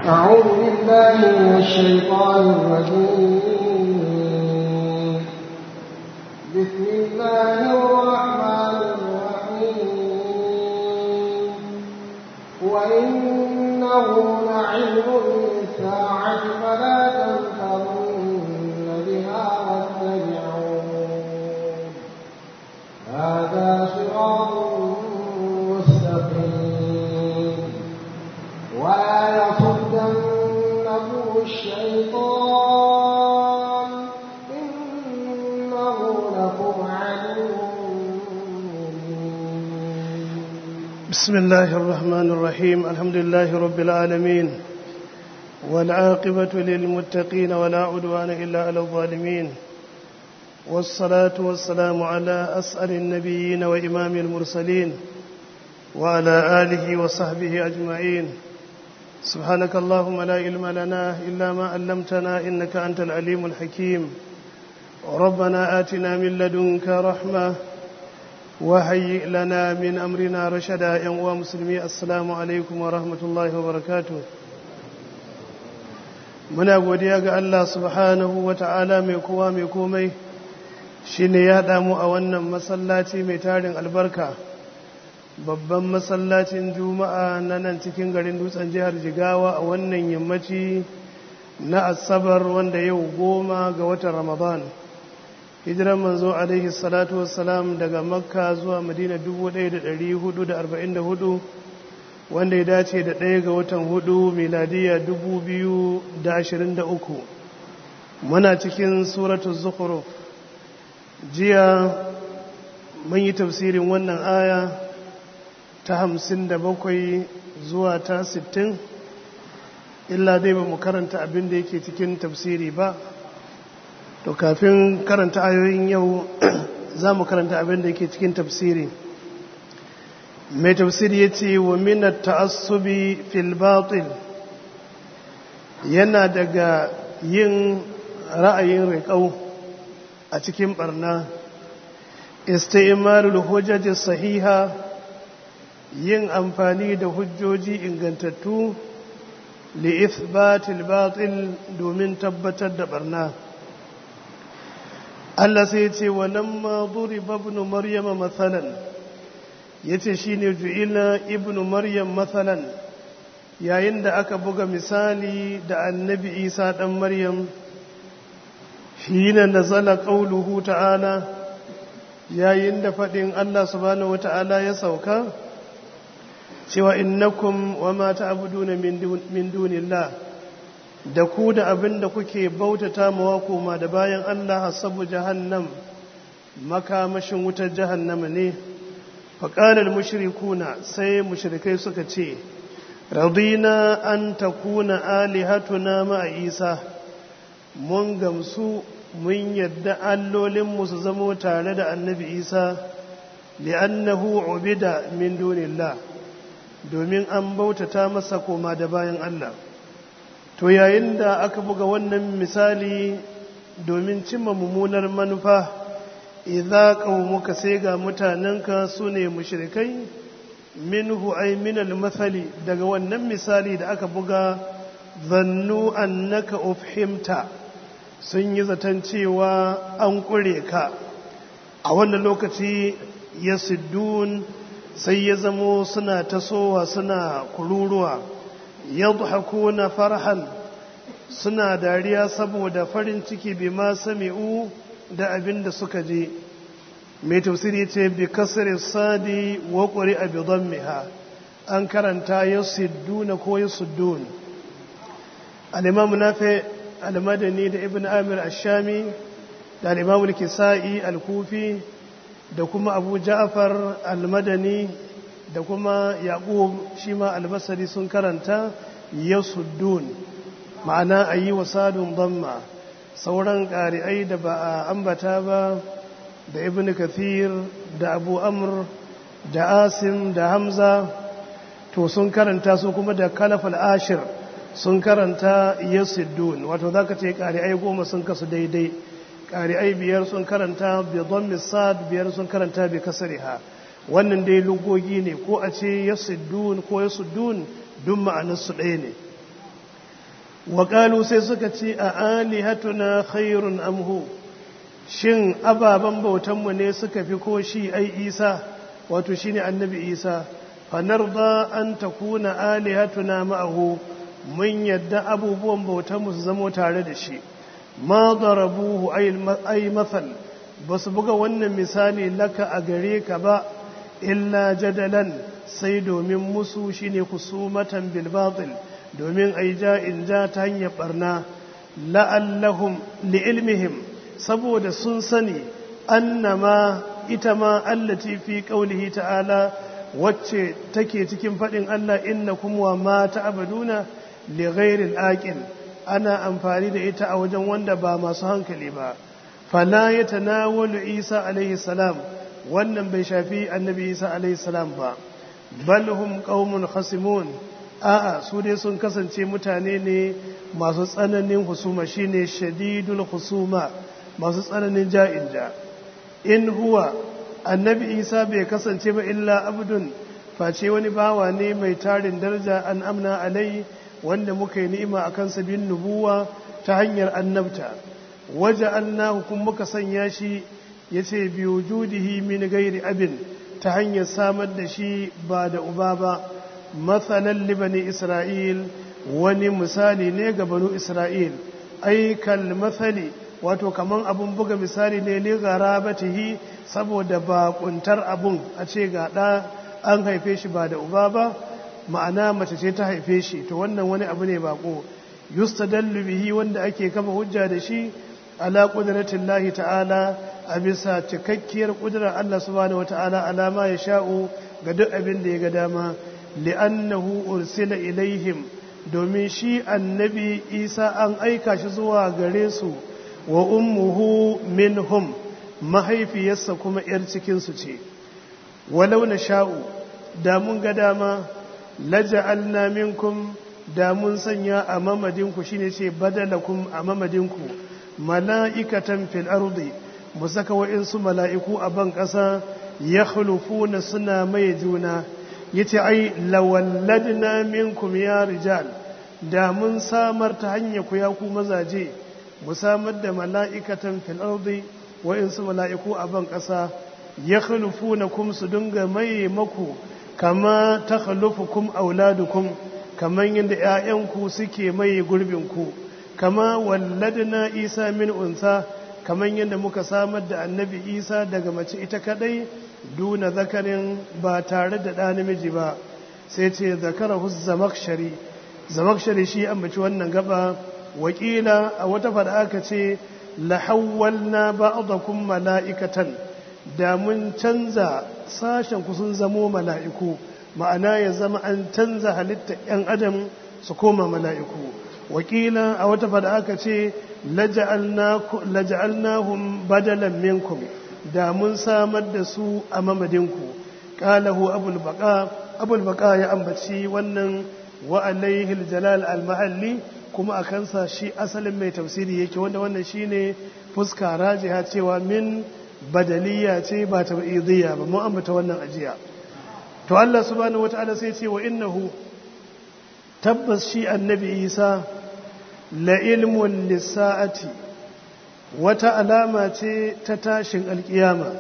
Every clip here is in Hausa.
أعوذ بالله من الشيطان الرجيم بسم الله الرحمن الرحيم وإنه لعلم للساعة فلا تمترن بها واتبعون هذا صراط مستقيم ولا يصدنكم الشيطان إنه لكم عدو مبين بسم الله الرحمن الرحيم الحمد لله رب العالمين والعاقبة للمتقين ولا عدوان إلا على الظالمين والصلاة والسلام على أسأل النبيين وإمام المرسلين وعلى آله وصحبه أجمعين سبحانك اللهم لا علم لنا إلا ما علمتنا إنك أنت العليم الحكيم ربنا آتنا من لدنك رحمة وهيئ لنا من أمرنا رشدا يا مسلمي السلام عليكم ورحمة الله وبركاته muna godiya ga Allah subhanahu wa ta'ala mai kowa mai komai shi ne ya damu a wannan masallaci mai tarin albarka babban masallacin juma'a na nan cikin garin dutsen jihar jigawa a wannan yammaci na asabar wanda yau goma ga watan ramadan hijiran manzo alaihi salatu wassalam daga makka zuwa madina 1444 wanda ya dace da ɗaya ga watan hudu miladiya 2023 muna cikin suratul zukhruf jiya mun yi tafsirin wannan aya ta hamsin da bakwai zuwa ta sittin illa dai ba mu karanta abin da yake cikin tafsiri ba to kafin karanta ayoyin yau za mu karanta abin da yake cikin tafsiri mai tafsiri ya ce wa minar ta'assubi fil batil yana daga yin ra'ayin riƙau a cikin barna isti'malul hujjaji sahiha yin amfani da hujjoji ingantattu li ithbatil batil domin tabbatar da barna Allah sai ya ce walamma duriba ibn maryama mathalan yace shine ju'ila ibn maryam mathalan yayin da aka buga misali da annabi Isa dan Maryam hina nazala qauluhu ta'ala yayin da fadin Allah subhanahu wata'ala ya sauka cewa innakum wama ta'buduna min dunillah da ku da abin da kuke bautata mawa koma da bayan Allah hasabu jahannam makamashin wutar jahannama ne faƙalar mushrikuna sai mushrikai suka ce radina an takuna alihatuna ma'a isa mun gamsu mun yadda allolinmu su zamo tare da annabi isa li'annahu ubida min dunillah domin an bautata masa koma da bayan Allah to yayin da aka buga wannan misali domin cimma mummunar manufa idza qaumuka sai ga mutanenka sune mushrikai minhu ay min al-mathali daga wannan misali da aka buga zannu annaka ufhimta sun yi zaton cewa an kure ka a wannan lokaci yasiddun sai ya zamo suna tasowa suna kururuwa yadhakuna farhan suna dariya saboda farin ciki bi ma sami'u da abin da suka je mai tafsiri ce bi kasar sadi wa ƙuri a bidon miha an karanta ya sidduna ko ya suddun alimamu nafi almadani da ibn amir ashami da alimamu kisa'i alkufi da kuma abu ja'far almadani da kuma yaƙub shi ma albasari sun karanta ya suddun ma'ana a yi wa sadun damma sauran ƙari'ai da ba a ambata ba da ibn kathir da abu amr da asim da hamza to sun karanta su kuma da kalafal ashir sun karanta yasiddun wato za ka ce ƙari'ai goma sun kasu daidai ƙari'ai biyar sun karanta bi dhammi sad biyar sun karanta bi kasriha wannan dai lugogi ne ko a ce yasiddun ko yasuddun duk ma'anar su ɗaya ne waƙalu sai suka ce a alihatuna khairun amhu shin ababen bautanmu ne suka fi ko shi ai isa wato shi ne annabi isa fanarda an ta kuna alihatuna ma'ahu mun yadda abubuwan bautanmu su zamo tare da shi ma darabuhu ai mathal ba su buga wannan misali laka a gare ka ba illa jadalan sai domin musu shine kusumatan bil batil domin ai ja in ja ta hanyar barna la'allahum li'ilmihim saboda sun sani annama ita ma allati fi qaulihi ta'ala wacce take cikin fadin Allah innakum wa ma ta'buduna li ghairil aqil ana amfani da ita a wajen wanda ba masu hankali ba fala yatanawalu Isa alaihi salam wannan bai shafi annabi Isa alaihi salam ba bal hum qaumun khasimun a'a su dai sun kasance mutane ne masu tsananin husuma shine shadidul husuma masu tsananin ja'in ja in huwa annabi isa bai kasance ba illa abdun face wani bawa ne mai tarin daraja an amna alai wanda muka yi ni'ima a kansa bin nubuwa ta hanyar annabta waje annahu kun muka sanya shi ya ce biyu judihi min gairi abin ta hanyar samar da shi ba da uba ba matsalan libani isra'il wani misali ne ga banu isra'il aikal matsali wato kaman abun buga misali ne li gharabatihi saboda bakuntar abun a ce ga ɗa an haife shi ba da uba ba ma'ana mace ce ta haife shi to wannan wani abu ne bako yustadallu bihi wanda ake kafa hujja da shi ala qudratin lahi ta'ala a bisa cikakkiyar kudurar Allah subhanahu wata'ala alama ya sha'u ga duk abin da ya ga dama li'annahu ursila ilaihim domin shi annabi isa an aika shi zuwa gare su wa ummuhu minhum mahaifiyarsa kuma ‘yar cikinsu ce walau na sha'u da mun ga dama laja'alna minkum da mun sanya a mamadinku shine ce badalakum a mamadinku mala'ikatan fil ardi mu saka wa'insu mala'iku a ban ƙasa ya na suna mai juna yace ai lawalladna minkum ya rijal da mun samar ta hanyar ku ya ku mazaje mu samar da mala'ikatan fil ardi wa'insu mala'iku a ban ƙasa ya kum su dinga mai maku kama ta kum auladukum kamar yadda ‘ya'yanku suke mai gurbinku kama walladna isa min unsa kamar yadda muka samar da annabi isa daga mace ita kadai duna zakarin ba tare da ɗa namiji ba sai ce zakarahu zamakshari zamakshari shi ambaci wannan gaba wakila a wata fada aka ce lahawwalna ba'dakum mala'ikatan da mun canza sashen ku sun zamo mala'iku ma'ana ya zama an canza halitta ‘yan adam su koma mala'iku wakila a wata fada aka ce laja'alnahum badalan minkum da mun samar da su a mamadinku ƙalahu abul baka ya ambaci wannan wa alaihil jalal al-mahalli kuma a kansa shi asalin mai tafsiri yake wanda wannan shine fuska rajiha cewa min badaliya ce ba ta idiyya ba mu ambata wannan ajiya to Allah subhanahu wataala sai ce wa innahu tabbas shi annabi Isa la ilmun lisa'ati wata alama ce ta tashin alkiyama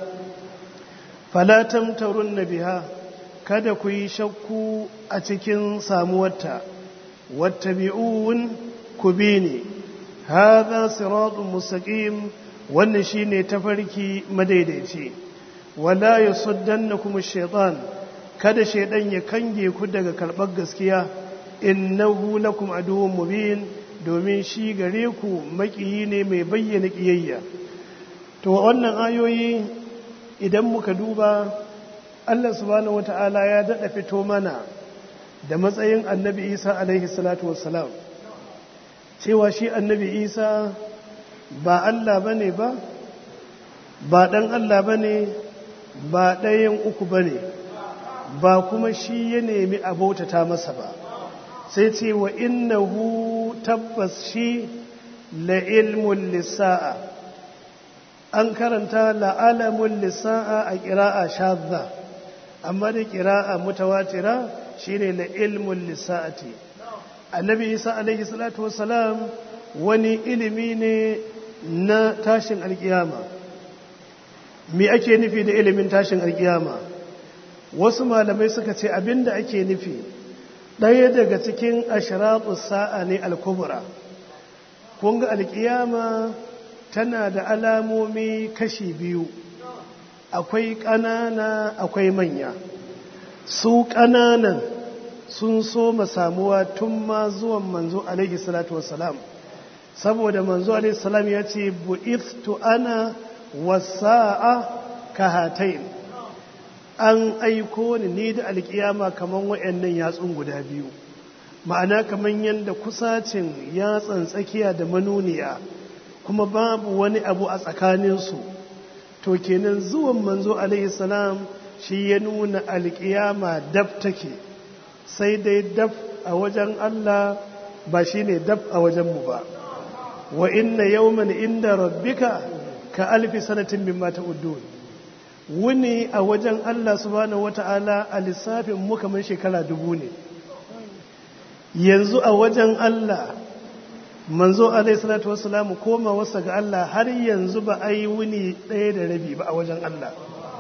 fala tamtarun biha kada ku yi shakku a cikin samuwarta wattabi'un ku bi ne hadha siratun mustaqim wannan shine tafarki madaidaici wala yasuddannakum ash-shaytan kada shaydan ya kange ku daga karbar gaskiya innahu lakum aduwwun mubin domin shi gare ku makiyi ne mai bayyana kiyayya to wannan ayoyi idan muka duba Allah subhanahu wata'ala ya dada fito mana da matsayin annabi Isa alaihi salatu wassalam cewa shi annabi Isa ba Allah bane ba ba dan Allah bane ba ɗayan uku bane ba kuma shi ya nemi abotata masa ba sai ce wa innahu tabbas shi la ilmun lissa'a an karanta la'alamun lissa'a a ƙira'a shadda amma da ƙira'a mutawatira shine la ilmun lissa'ati annabi isa alaihi salatu wassalam wani ilimi ne na tashin alkiyama me ake nufi da ilimin tashin alkiyama wasu malamai suka ce abinda ake nufi ɗaya daga cikin ashiratu sa'a ne alkubura kun ga alkiyama tana da alamomi kashi biyu akwai ƙanana akwai manya su ƙananan sun so samuwa tun ma zuwan manzo alaihi salatu wassalam saboda manzo alaihi salam ya ce bu'ithtu ana wasa'a kahatain an aiko ni ni da alkiyama kaman wayannan yatsun guda biyu ma'ana kaman yanda kusacin yatsan tsakiya da manuniya kuma babu wani abu a tsakaninsu to kenan zuwan manzo alaihi salam shi ya nuna alkiyama dab take sai dai dab a wajen Allah ba shi ne dab a wajenmu ba wa inna yawman inda rabbika ka alfi sanatin mimma ta'uddun wuni a wajen Allah subhanahu wata'ala a lissafin mu kamar shekara dubu ne yanzu a wajen Allah manzo alaihi salatu wassalamu koma wasa ga Allah har yanzu ba a yi wuni ɗaya da rabi ba a wajen Allah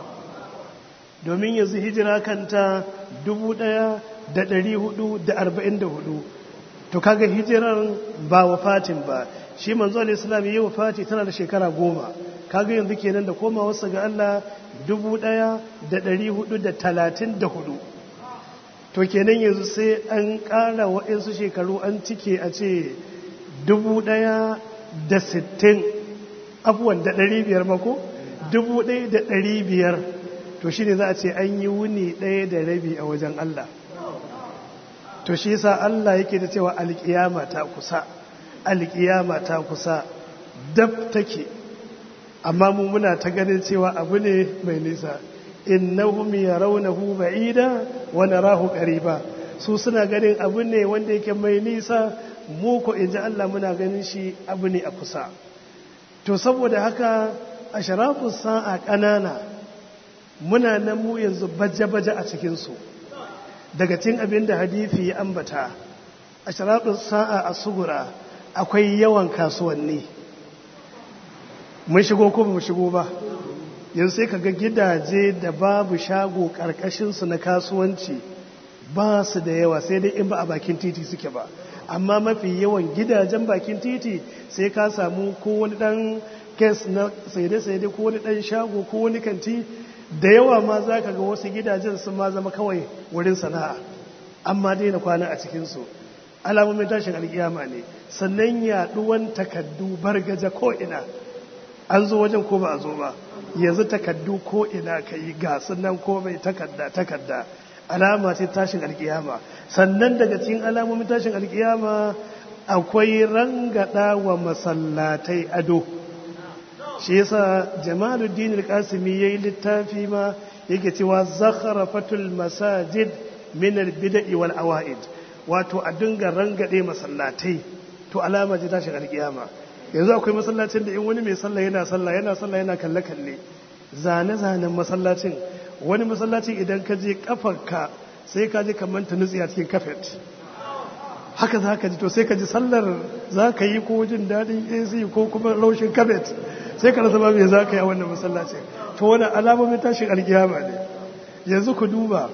domin yanzu hijira kanta dubu ɗaya da ɗari hudu da arba'in da hudu to kaga hijirar ba wafatin ba shi manzo alaihi salam yi wafati tana da shekara goma kaga yanzu kenan da koma wasa ga Allah dubu ɗaya da ɗari hudu da talatin da hudu to kenan yanzu sai an ƙara waɗansu shekaru an cike a ce dubu ɗaya da sittin abuwan da ɗari biyar mako dubu ɗaya da ɗari biyar to shi ne za a ce an yi wuni ɗaya da rabi a wajen Allah to shi yasa Allah yake da cewa alƙiyama ta kusa alƙiyama ta kusa dab take amma mu muna ta ganin cewa abu ne mai nisa innahum yarawnahu ba'ida wa narahu qariba su suna ganin abu ne wanda yake mai nisa mu ko inji Allah muna ganin shi abu ne a kusa to saboda haka a sharafus sa'a kanana muna nan mu yanzu baje-baje a cikin su daga cikin abin da hadisi ya ambata a sharafus sa'a a sugura akwai yawan kasuwanni mun shigo ko ba mu shigo ba yanzu sai kaga gidaje da babu shago karkashinsu na kasuwanci ba su da yawa sai dai in ba a bakin titi suke ba amma mafi yawan gidajen bakin titi sai ka samu ko wani dan kes na saide-saide ko wani dan shago ko wani kanti da yawa ma za ka ga wasu gidajen sun ma zama kawai wurin sana'a amma daina kwana a cikinsu alamomin tashin alkiyama ne sannan yaduwan takaddu bargaja ko ina an zo wajen ko ba a zo ba yanzu takaddu ko ina ka yi gasu nan ko mai takadda takadda alama ce tashin alkiyama sannan daga cikin alamomin tashin alkiyama akwai rangada wa masallatai ado shi yasa jamaluddin al-qasimi yayi littafi ma yake cewa zakharafatul masajid min al-bid'i wal awaid wato a dinga rangade masallatai to alama ce tashin alkiyama yanzu akwai masallacin da in wani mai sallah yana sallah yana sallah yana kalle kalle zane zanen masallacin wani masallacin idan ka je kafarka sai ka je kamar ta nutsi a cikin kafet haka za ka ji to sai ka ji sallar za ka yi ko jin daɗin ac ko kuma laushin kafet sai ka rasa ba me za ka yi a wannan masallacin to wani alamomin tashin alkiyama ne yanzu ku duba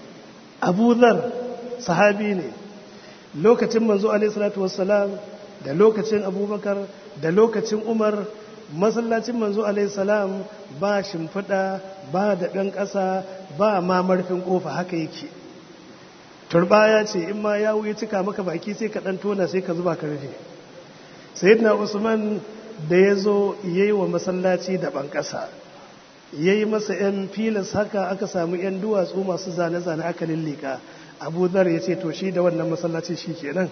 abu zar sahabi ne lokacin manzo alaihi salatu wassalam da lokacin abubakar da lokacin umar masallacin manzo alaihi salam ba shimfiɗa ba da ɗan ƙasa ba ma marfin ƙofa haka yake turbaya ce in ma ya wuyi cika maka baki sai ka ɗan tona sai ka zuba ka rufe sayyidina usman da ya zo ya yi wa masallaci da ban ƙasa ya yi masa 'yan filas haka aka samu 'yan duwatsu masu zane-zane aka lillika abu zar ya ce to shi da wannan masallaci shi kenan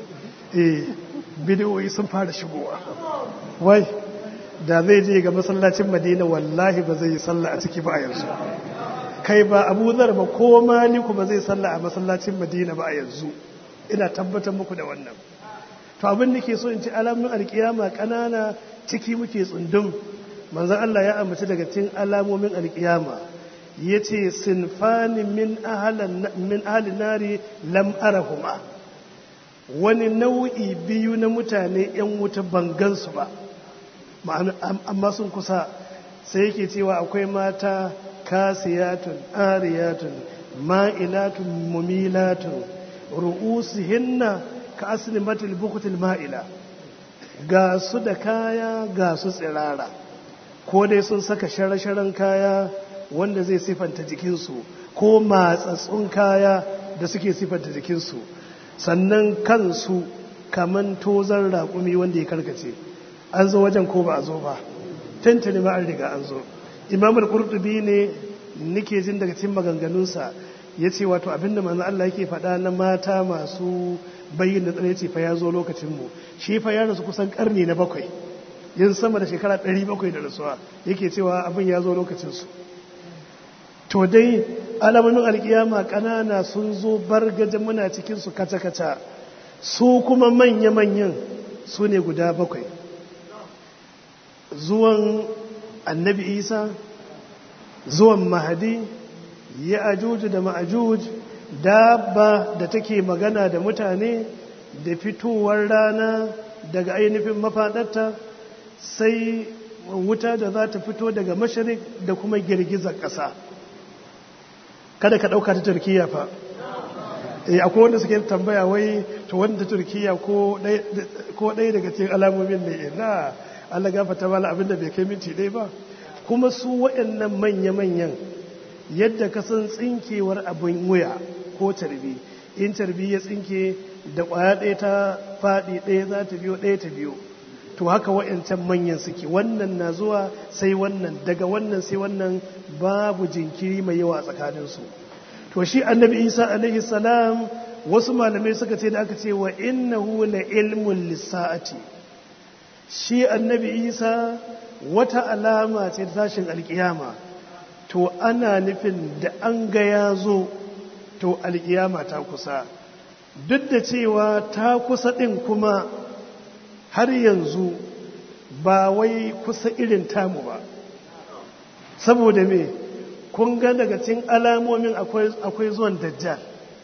eh bidiyoyi sun fara shigowa wai da zai je ga masallacin madina wallahi ba zai yi sallah a ciki ba a yanzu kai ba abu zar ba ko maliku ba zai sallah a masallacin madina ba a yanzu ina tabbatar muku da wannan to abin da ke so in ci alamun alkiyama kanana ciki muke tsundum manzon Allah ya ambaci daga cikin alamomin alkiyama yace sinfani min ahlan min ahli nari lam arahuma wani nau'i biyu na mutane 'yan wuta bangansu ba amma sun kusa sai yake cewa akwai mata kasiyatun ariyatun ma'ilatun mumilatun ru'usihinna ka aslimatil bukutil ma'ila ga su da kaya ga su tsirara ko dai sun saka shara-sharan kaya wanda zai sifanta jikinsu ko matsatsun kaya da suke sifanta jikinsu sannan kansu kaman tozar raƙumi wanda ya karkace an zo wajen ko ba a zo ba tantane ma an riga an zo imamul qurtubi ne nike jin daga cikin maganganunsa ya ce wato abinda manzo Allah yake faɗa na mata masu bayyana tsare ce fa ya zo lokacinmu shi fa ya rasu kusan karni na bakwai yin sama da shekara ɗari bakwai da rasuwa yake cewa abin ya zo lokacinsu to dai alamomin alkiyama ƙanana sun zo bargajen muna cikinsu kaca-kaca su kuma manya-manyan su ne guda bakwai zuwan annabi isa zuwan mahadi ya ajuju da ma'ajuj dabba da take magana da mutane da fitowar rana daga ainihin mafaɗarta sai wuta da za ta fito daga mashirik da kuma girgizar ƙasa kada ka ɗauka ta turkiya fa akwai wanda suke tambaya wai to wanda turkiya ko ɗaya daga cikin alamomin ne na allah gafata mala abinda bai kai minti ɗaya ba kuma su waɗannan manya-manyan yadda ka san tsinkewar abin wuya ko tarbi in tarbi ya tsinke da ƙwaya ɗaya ta faɗi ɗaya za ta biyo ɗaya ta biyo to haka wa'yancan manyan suke wannan na zuwa sai wannan daga wannan sai wannan babu jinkiri mai yawa tsakaninsu to shi annabi isa alaihi salam wasu malamai suka ce da aka ce wa innahu la ilmun lissa'ati shi annabi isa wata alama ce ta tashin alkiyama to ana nufin da an ga ya zo to alkiyama ta kusa duk da cewa ta kusa ɗin kuma har yanzu ba wai kusa irin tamu ba saboda me kun ga daga cikin alamomin akwai zuwan dajjal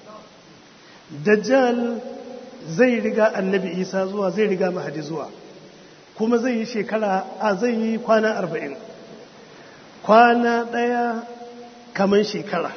dajjal zai riga annabi isa zuwa zai riga mahadi zuwa kuma zai yi shekara a zai yi kwana arba'in kwana ɗaya kamar shekara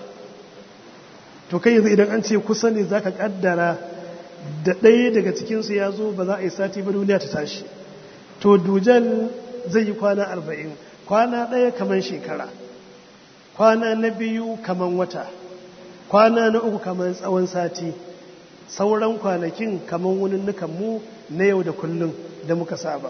to kai yanzu idan an ce kusa ne za ka ƙaddara da ɗaya daga cikinsu ya zo ba za a yi sati ba duniya ta tashi to dujal zai yi kwana arba'in kwana ɗaya kamar shekara kwana na biyu kamar wata kwana na uku kamar tsawon sati sauran kwanakin kamar wuninnukan mu na yau da kullum da muka saba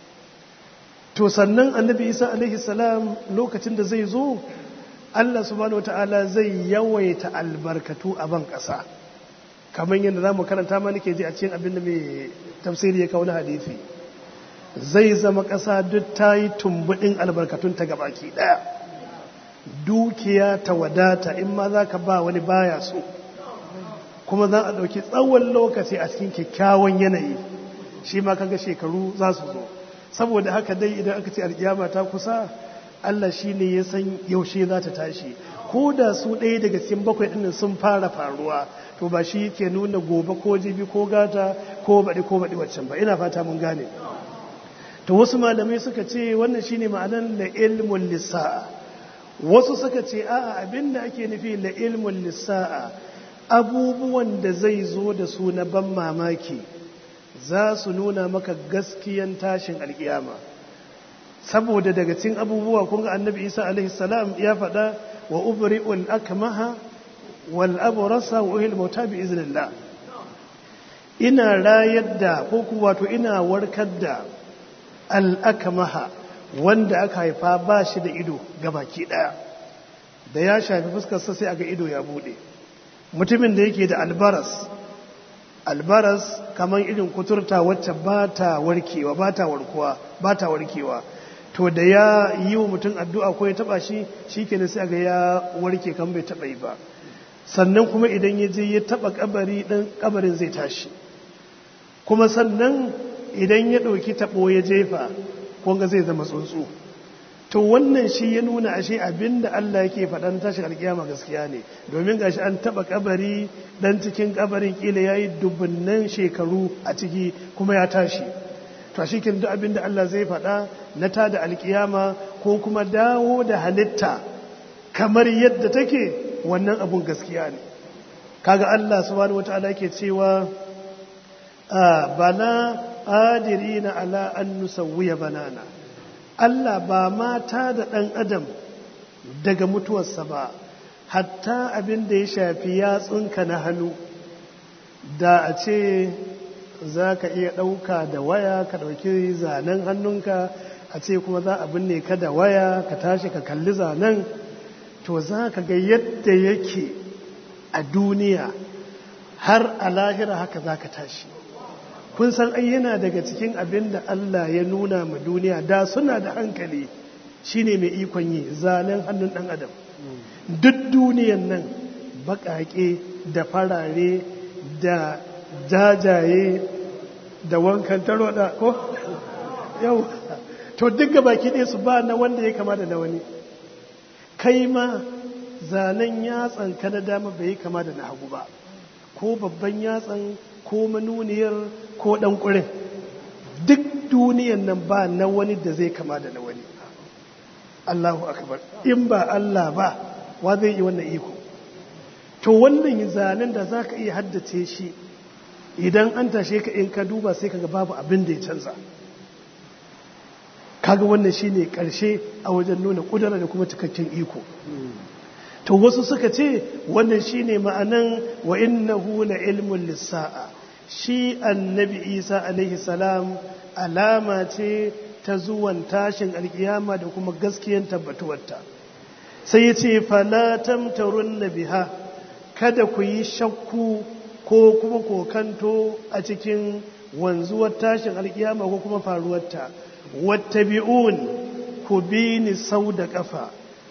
to sannan annabi isa alaihi salam lokacin da zai zo allah subhanahu wata'ala zai yawaita albarkatu a ban ƙasa kamar yadda za mu karanta ma nake ji a cikin abin da mai tafsiri ya kawo na hadithi zai zama ƙasa duk ta yi tumbuɗin albarkatun ta gabaki ɗaya dukiya ta wadata in ma za ka ba wani baya so kuma za a ɗauki tsawon lokaci a cikin kyakkyawan yanayi shi ma kaga shekaru za su zo saboda haka dai idan aka ce alkiyama ta kusa Allah shi ne ya san yaushe za ta tashi ko da su ɗaya daga cikin bakwai ɗin sun fara faruwa to ba shi ke nuna gobe ko jibi ko gata ko baɗi ko baɗi waccan ba ina fata mun gane to wasu malamai suka ce wannan shine ma'anar la ilmun lissa'a wasu suka ce a'a abinda ake nufi la ilmun lissa'a abubuwan da zai zo da su na ban mamaki za su nuna maka gaskiyan tashin alkiyama saboda daga cikin abubuwa kun ga annabi isa alaihi salam ya faɗa wa ubri'ul akmaha wal abrasa wa uhil mauta bi iznillah ina rayar da ko kuma wato ina warkar da al akmaha wanda aka haifa ba shi da ido gabaki daya da ya shafi fuskarsa sai aga ido ya bude mutumin da yake da albaras albaras kamar irin kuturta wacce ba ta warkewa ba ta warkuwa ba ta warkewa to da ya yi wa mutum addu'a ko ya taba shi shi ke sai ga ya warke kan bai taba yi ba sannan kuma idan ya je ya taba kabari dan kabarin zai tashi kuma sannan idan ya ɗauki taɓo ya jefa kunga zai zama tsuntsu to wannan shi ya nuna ashe abinda Allah yake faɗan tashin alkiyama gaskiya ne domin gashi an taba kabari dan cikin kabarin kila yayi dubunnan shekaru a ciki kuma ya tashi to shi kin duk abinda Allah zai faɗa na tada alkiyama ko kuma dawo da halitta kamar yadda take wannan abun gaskiya ne kaga Allah subhanahu wataala yake cewa bala qadirina ala an nusawwiya banana Allah ba mata da ɗan adam daga mutuwarsa ba hatta abin da ya shafi yatsunka na hannu da a ce za ka iya ɗauka da waya ka ɗauki zanen hannunka a ce kuma za a binne ka da waya ka tashi ka kalli zanen to za ka ga yadda yake a duniya har a lahira haka za ka tashi kun san ai yana daga cikin abin da Allah ya nuna ma duniya da suna da hankali shine mai ikon yi zanen hannun ɗan adam duk duniyan nan baƙaƙe da farare da jajaye da wankan taroda ko yau to duk baki ɗaya su ba na wanda ya kama da na wani kai ma zanen yatsan ka na dama bai yi kama da na hagu ba ko babban yatsan ko manuniyar ko ɗan ƙurin duk duniyan nan ba na wani da zai kama da na wani Allahu akbar in ba Allah ba wa zai yi wannan iko to wannan zanen da za ka iya haddace shi idan an tashe ka in ka duba sai kaga babu abin da ya canza kaga wannan shine karshe a wajen nuna kudura da kuma cikakken iko to wasu suka ce wannan shine ma'anan wa innahu la ilmun lissa'a shi annabi isa alaihi salam alama ce ta zuwan tashin alkiyama da kuma gaskiyan tabbatuwarta sai ya ce falatam tarun na biha kada ku yi shakku ko kuma kokanto a cikin wanzuwar tashin alkiyama ko kuma faruwarta wattabi'un ku bi ni sau da kafa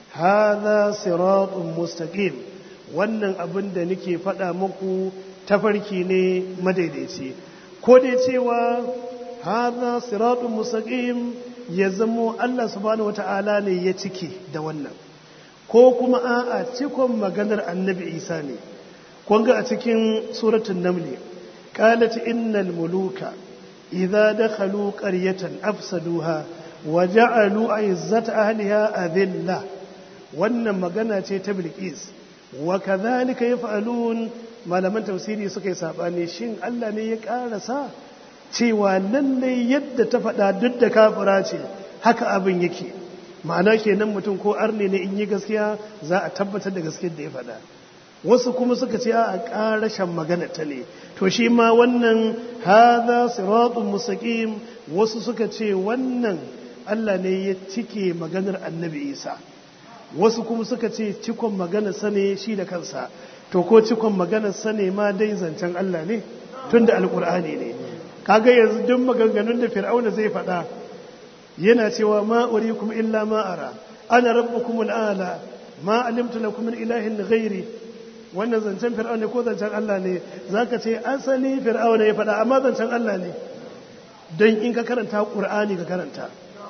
hadha siratun mustaqim wannan abin da nake faɗa muku tafarki ne madaidaici ko dai cewa hadha siratun mustaqim ya zamo Allah subhanahu wata'ala ne ya cike da wannan ko kuma a'a cikon maganar annabi Isa ne kun ga a cikin suratul naml qalat innal muluka idza dakhalu qaryatan afsaduha wa ja'alu izzata ahliha adilla wannan magana ce ta bilqis wa kadhalika yaf'alun malaman tafsiri suka yi sabani shin Allah ne ya karasa cewa lalle yadda ta faɗa duk da kafira ce haka abin yake ma'ana kenan mutum ko arne ne in yi gaskiya za a tabbatar da gaskiyar da ya faɗa wasu kuma suka ce a ƙarashen magana ta ne to shi ma wannan haza siratun mustaqim wasu suka ce wannan Allah ne ya cike maganar annabi Isa wasu kuma suka ce cikon maganar sa ne shi da kansa to ko cikon maganar sa ne ma dai zancen Allah ne tunda alkur'ani ne kaga yanzu duk maganganun da fir'auna zai faɗa yana cewa ma urikum illa ma ara ana rabbukum al'ala ma alimtu lakum min ilahin ghairi wannan zancen fir'auna ko zancen Allah ne zaka ce asali fir'auna ya faɗa amma zancen Allah ne don in ka karanta qur'ani ka karanta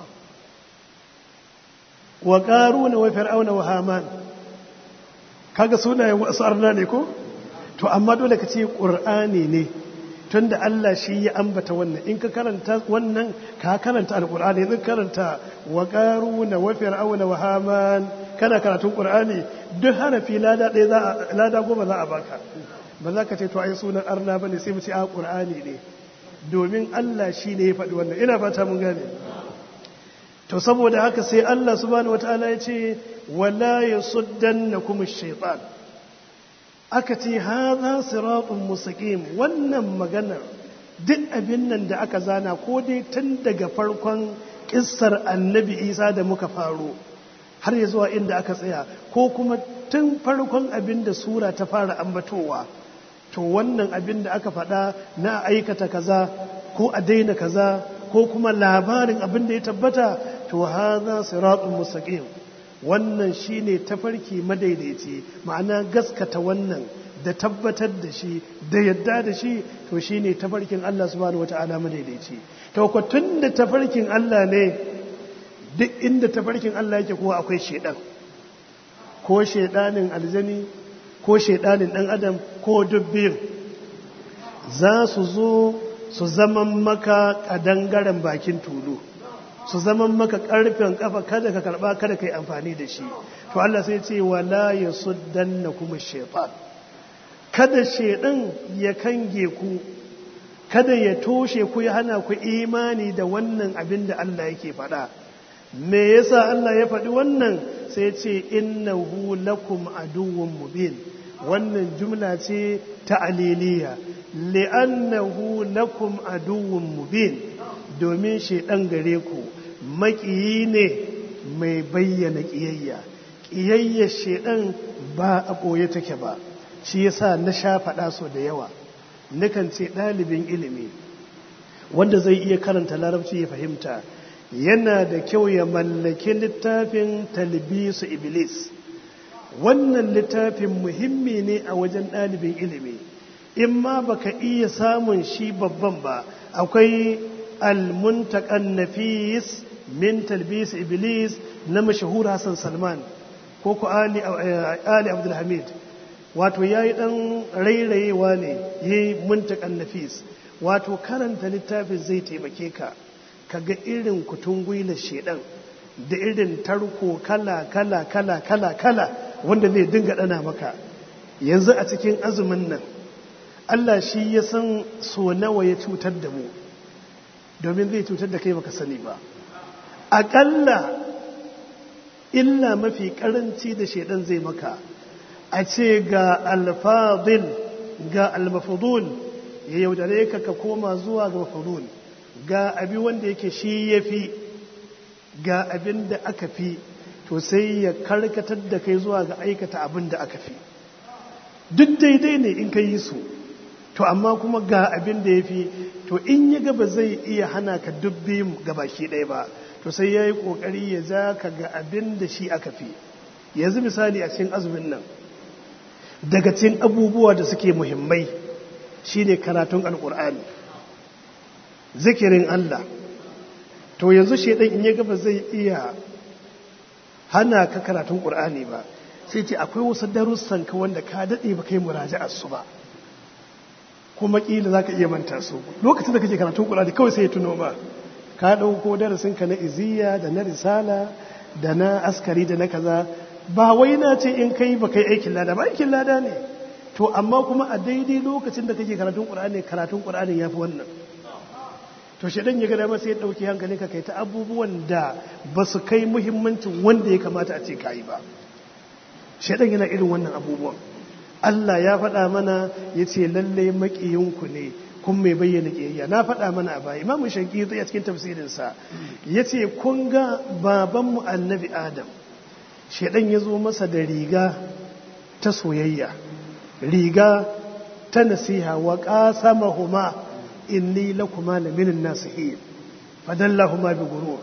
wa qaruna wa fir'auna wa haman kaga sunayen wasu arna ne ko to amma dole ka ce qur'ani ne tunda Allah shi ya ambata wannan in ka karanta wannan ka karanta alqur'ani in karanta wa qaruna wa fir'auna wa haman kana karatun qur'ani duk harafi lada ɗaya za a lada goma za a baka ba za ka ce to ai sunan arna bane sai mu ce a qur'ani ne domin Allah shi ne ya faɗi wannan ina fata mun gane to saboda haka sai Allah subhanahu wataala ya ce wala yasuddannakum ash-shaytan aka ce haza siratun mustaqim wannan maganar duk abin nan da aka zana ko dai tun daga farkon kissar annabi isa da muka faro har ya zuwa inda aka tsaya ko kuma tun farkon abin da sura ta fara ambatowa to wannan abin da aka faɗa na aikata kaza ko a daina kaza ko kuma labarin abin da ya tabbata to haza siratun mustaqim wannan shine tafarki madaidaici ma'ana gaskata wannan da tabbatar da shi da yadda da shi to shine tafarkin Allah subhanahu wata'ala madaidaici to ko tunda tafarkin Allah ne duk inda tafarkin Allah yake kuwa akwai shaidan ko shaidanin aljani ko shaidanin ɗan adam ko dubbin za su zo su zaman maka ƙadangaren bakin tulu su zaman maka ƙarfen ƙafa kada ka karɓa kada ka yi amfani da shi to Allah sai ce wala ya suddanna kuma shaitan kada shaidan ya kange ku kada ya toshe ku ya hana ku imani da wannan abin da Allah yake faɗa me yasa Allah ya faɗi wannan sai ce innahu lakum aduwwun mubin wannan jumla ce ta aliliya li'annahu lakum aduwwun mubin domin shaidan gare ku maƙiyi ne mai bayyana ƙiyayya ƙiyayyar shaidan ba a ɓoye take ba shi yasa na sha faɗa so da yawa nakan ce ɗalibin ilimi wanda zai iya karanta larabci ya fahimta yana da kyau ya mallaki littafin talbisu iblis wannan littafin muhimmi ne a wajen ɗalibin ilimi in ma baka iya samun shi babban ba akwai almuntakan nafis min talbis iblis na mashahur hassan salman ko ku ali abdulhamid wato ya yi ɗan rairayewa ne ya yi muntakan nafis wato karanta littafin zai taimake ka ka ga irin kutun gwilar shedan da irin tarko kala kala kala kala kala wanda zai dinga ɗana maka yanzu a cikin azumin nan Allah shi ya san so nawa ya cutar da mu domin zai cutar da kai baka sani ba aƙalla illa mafi ƙaranci da shedan zai maka a ce ga alfadil ga almafudul ya yaudare ka ka koma zuwa ga mafudul ga abi wanda yake shi ya fi ga abin da aka fi to sai ya karkatar da kai zuwa ga aikata abin da aka fi duk daidai ne in ka yi su to amma kuma ga abin da ya fi to in ya gaba zai iya hana ka dubbi gabaki ɗaya ba to sai ya yi ƙoƙari ya za ka ga abin da shi aka fi yanzu misali a cikin azumin nan daga cikin abubuwa da suke muhimmai shine karatun alkur'ani zikirin Allah to yanzu shedan in ya gaba zai iya hana ka karatun qur'ani ba sai ce akwai wasu darussan ka wanda ka dade ba kai muraja'ar su ba kuma kila zaka iya manta su lokacin da kake karatun qur'ani kawai sai ya tuno ma ka dauko darasin ka na iziya da na risala da na askari da na kaza ba wai na ce in kai ba kai aikin lada ba aikin lada ne to amma kuma a daidai lokacin da kake karatun qur'ani karatun qur'ani yafi wannan to shedan ya ga dama sai ya dauki hankalin ka kai ta abubuwan da ba su kai muhimmancin wanda ya kamata a ce kai ba shedan yana irin wannan abubuwan Allah ya faɗa mana ya ce lallai maƙiyinku ne kun mai bayyana ƙiyayya na faɗa mana a baya imamu shankiri a cikin tafsirinsa ya ce kun ga babanmu annabi adam shaidan ya zo masa da riga ta soyayya riga ta nasiha wa qasamahuma inni lakuma laminin nasihin fadallahuma bi gurur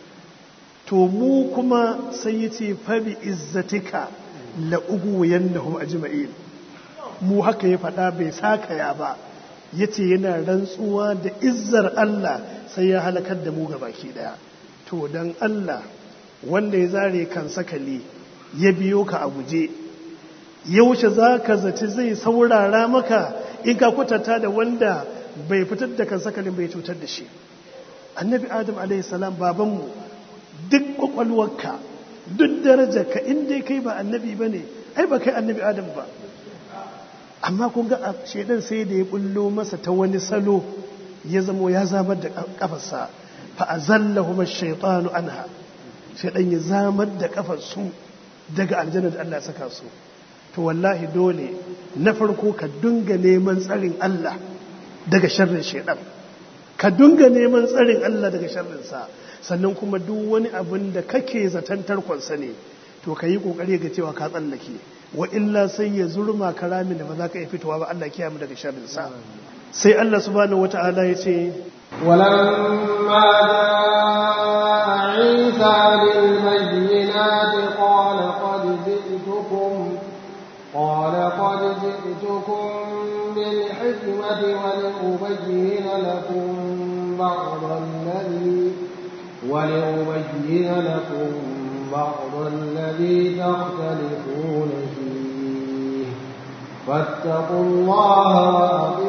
to mu kuma sai yace fa bi izzatika la ugwiyannahum ajma'in mu haka ya faɗa bai sakaya ba yace yana rantsuwa da izzar Allah sai ya halakar da mu baki daya to dan Allah wanda ya zare kan sakali ya biyo ka a guje yaushe za ka zaci zai saurara maka in ka kwatanta da wanda bai fitar da kan sakalin bai cutar da shi annabi adam alaihissalam babanmu duk kwakwalwarka duk darajarka in dai kai ba annabi ba ne ai ba kai annabi adam ba amma kun ga a shaidan sai da ya bullo masa ta wani salo ya zamo ya zamar da kafarsa fa azallahuma shaytanu anha shaidan ya zamar da kafar su daga aljanna da Allah saka su to wallahi dole na farko ka dunga neman tsarin Allah daga sharrin shaidan ka dunga neman tsarin Allah daga sharrin sa sannan kuma duk wani abin da kake zaton tarkonsa ne to ka yi kokari ga cewa ka tsallake wa illa sai ya zurma karamin da ba za ka iya fitowa ba Allah kiyaye mu daga sharrin sa sai Allah subhanahu wata'ala ya ce ولما جاء عيسى بالبينات قال قد جئتكم قال قد جئتكم بالحكمة ولأبين لكم بعض الذي ولأبين لكم بعض الذي تختلفون فيه فاتقوا الله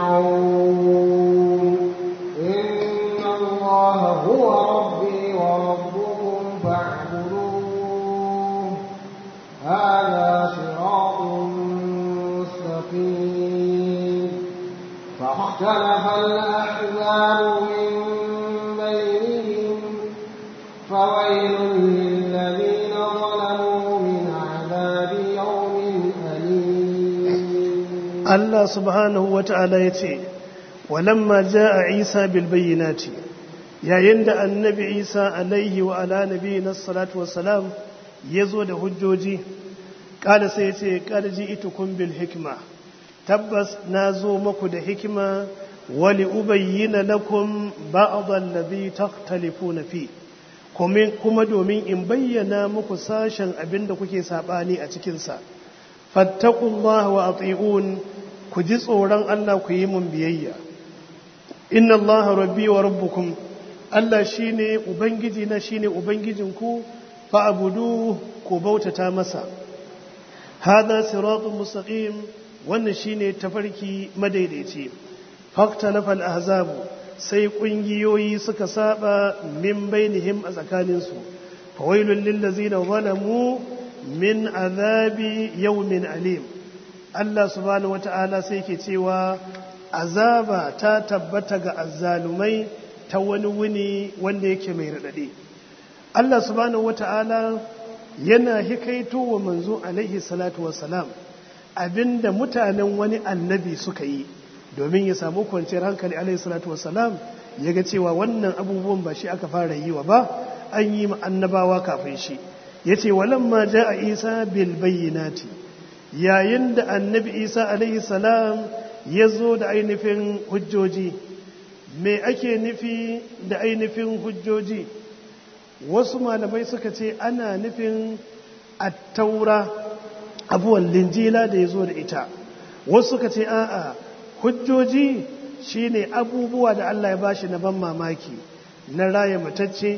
وأطيعون إن الله هو ربي وربكم فاعبدوه هذا صراط مستقيم فاختلف الأحزاب من بينهم فويل للذين ظلموا من عذاب يوم أليم Allah subhanahu wa ta'ala ya ce, walamma ja a Isa bilbayyanati, yayin da annabi Isa alaihi wa ala nabi na salatu wasalam ya zo da hujjoji, ƙada sai ya ce, ƙada ji itukun bil hikima, tabbas na zo maku da hikima wali ubayyina lakum ba'adhan ladhi takhtalifuna fi kuma domin in bayyana muku sashen abin da kuke sabani a cikinsa fattaqullaha wa ati'un ku ji tsoron Allah ku yi mun biyayya inna Allah rabbi wa rabbukum Allah shine ubangiji na shine ubangijinku fa abudu ku bautata masa hada siratun mustaqim wannan shine tafarki madaidaici faktalafa al-ahzabu sai kungiyoyi suka saba min bainihim a tsakaninsu fawailul lil ladzina zalamu min azabi yawmin alim Allah subhanahu wata'ala sai ke cewa azaba ta tabbata ga azzalumai ta wani wuni wanda yake mai radade Allah subhanahu wata'ala yana hikaito wa manzo alaihi salatu wassalam abinda mutanen wani annabi suka yi domin ya samu kwanciyar hankali alaihi salatu wassalam ya ga cewa wannan abubuwan ba shi aka fara yi wa ba an yi annabawa kafin shi ya ce walamma ja a isa bil bayyinati yayin da annabi isa alaihi salam ya zo da ainihin hujjoji me ake nufi da ainihin hujjoji wasu malamai suka ce ana nufin attaura abuwan linjila da ya zo da ita wasu suka ce a'a hujjoji shine abubuwa da Allah ya bashi na ban mamaki na raya matacce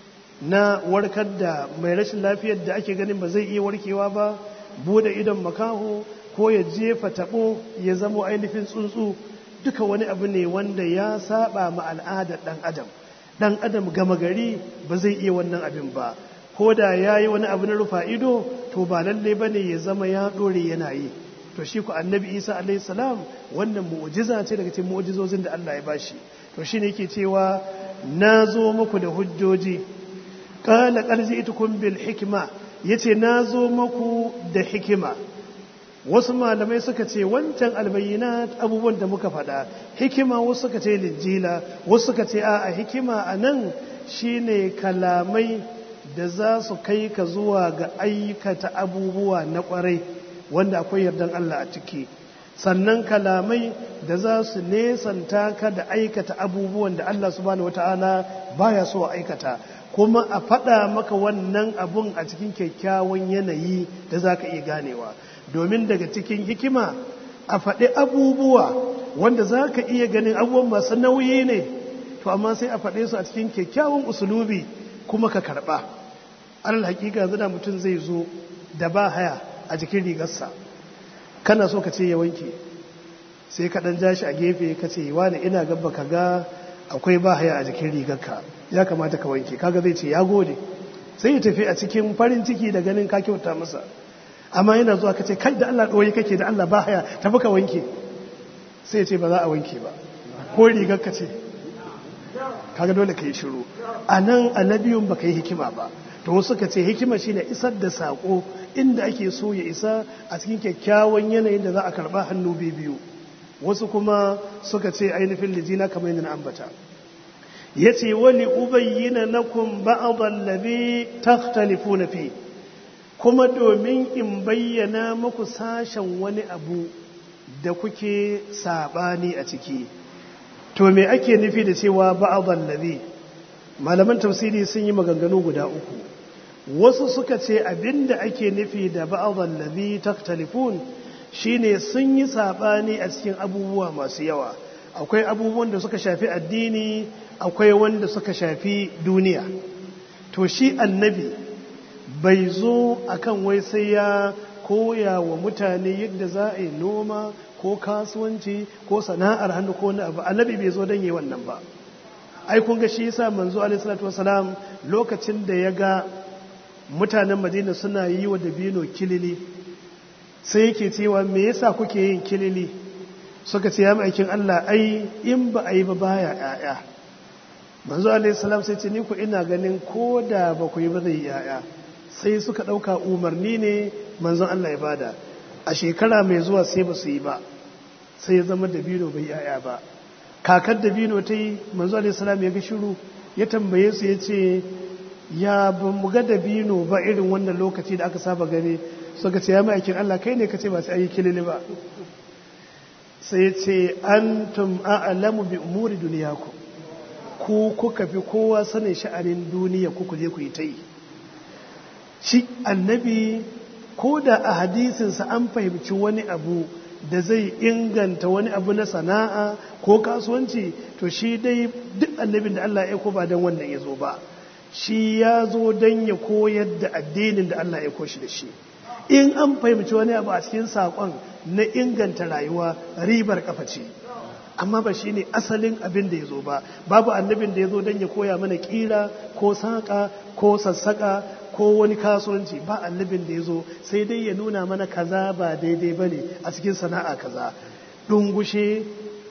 na warkar da mai rashin lafiyar da ake ganin ba zai iya warkewa ba bude idon makaho ko ya jefa tabo ya zamo ainihin tsuntsu duka wani abu ne wanda ya saba ma al'adar dan adam dan adam gama gari ba zai iya wannan abin ba ko da ya yi wani abu na rufa ido to ba lalle ba ne ya zama ya ɗore yana yi to shi ku annabi isa alaihi salam wannan mu'jiza ce daga cikin mu'jizozin da Allah ya bashi to shi ne yake cewa na zo muku da hujjoji qala qad ji'tukum bil hikma yace na zo muku da hikima wasu malamai suka ce wancan albayyinat abubuwan da muka faɗa hikima wasu suka ce linjila wasu suka ce a hikima a nan shine kalamai da za su kai ka zuwa ga aikata abubuwa na ƙwarai wanda akwai yardan Allah a ciki sannan kalamai da za su nesanta ka da aikata abubuwan da Allah subhanahu wata'ala baya so a aikata kuma a faɗa maka wannan abun a cikin kyakkyawan yanayi da za ka iya ganewa domin daga cikin hikima a faɗi abubuwa wanda za ka iya ganin abubuwan masu nauyi ne to amma sai a faɗe su a cikin kyakkyawan usulubi kuma ka karɓa alal hakika zina mutum zai zo da ba haya a jikin rigarsa kana so ka ce ya wanke sai ka ɗan ja shi a gefe ka ce wani ina gaba ka ga akwai ba haya a jikin rigarka ya kamata ka wanke kaga zai ce ya gode sai ya tafi a cikin farin ciki da ganin ka kyauta masa amma yana zuwa ka ce kai da Allah ɗoyi kake da Allah ba haya tafi ka wanke sai ya ce ba za a wanke ba ko rigar ka ce kaga dole ka yi shiru a nan annabiyun ba ka yi hikima ba to wasu ka ce hikima shine isar da saƙo inda ake so ya isa a cikin kyakkyawan yanayin da za a karɓa hannu biyu wasu kuma suka ce ainihin lijina kamar yadda na ambata ya ce wali ubayyina lakum ba'adhan ladhi takhtalifuna fi kuma domin in bayyana muku sashen wani abu da kuke sabani a ciki to me ake nufi da cewa ba'adhan ladhi malaman tafsiri sun yi maganganu guda uku wasu suka ce abinda ake nufi da ba'adhan ladhi takhtalifun shine sun yi sabani a cikin abubuwa masu yawa akwai abubuwan da suka shafi addini akwai wanda suka shafi duniya to shi annabi bai zo akan wai sai ya koya wa mutane yadda za a yi noma ko kasuwanci ko sana'ar hannu ko wani abu annabi bai zo don yi wannan ba ai kun ga shi yasa manzo alaihi salatu wasalam lokacin da ya ga mutanen madina suna yi wa dabino kilili sai yake cewa me yasa kuke yin kilili suka ce ya ma'aikin Allah ai in ba a yi ba baya yaya manzo alaihi salam sai ce ni ku ina ganin ko da ba ku yi ba zai yaya sai suka ɗauka umarni ne manzon Allah ya bada a shekara mai zuwa sai ba su yi ba sai ya zama dabino bai yaya ba kakar dabino ta yi manzo alaihi salam ya ga shiru ya tambaye su ya ce ya ba mu ga dabino ba irin wannan lokaci da aka saba gani suka ce ya ma'aikin Allah kai ne ka ce ba sai ayi kilili ba sai ya ce antum a'lamu bi umuri duniyakum ku kuka fi kowa sanin sha'anin duniya ku je ku yi ta yi shi annabi ko da a hadisinsa an fahimci wani abu da zai inganta wani abu na sana'a ko kasuwanci to shi dai duk annabin da Allah ya ko ba don wannan ya zo ba shi ya zo don ya koyar da addinin da Allah ya koshi da shi in an fahimci wani abu a cikin saƙon na inganta rayuwa ribar kafa ce amma ba shi ne asalin abin da ya zo ba babu annabin da ya zo don ya koya mana ƙira ko saƙa ko sassaƙa ko wani kasuwanci ba annabin da ya zo sai dai ya nuna mana kaza ba daidai ba ne a cikin sana'a kaza ɗungushe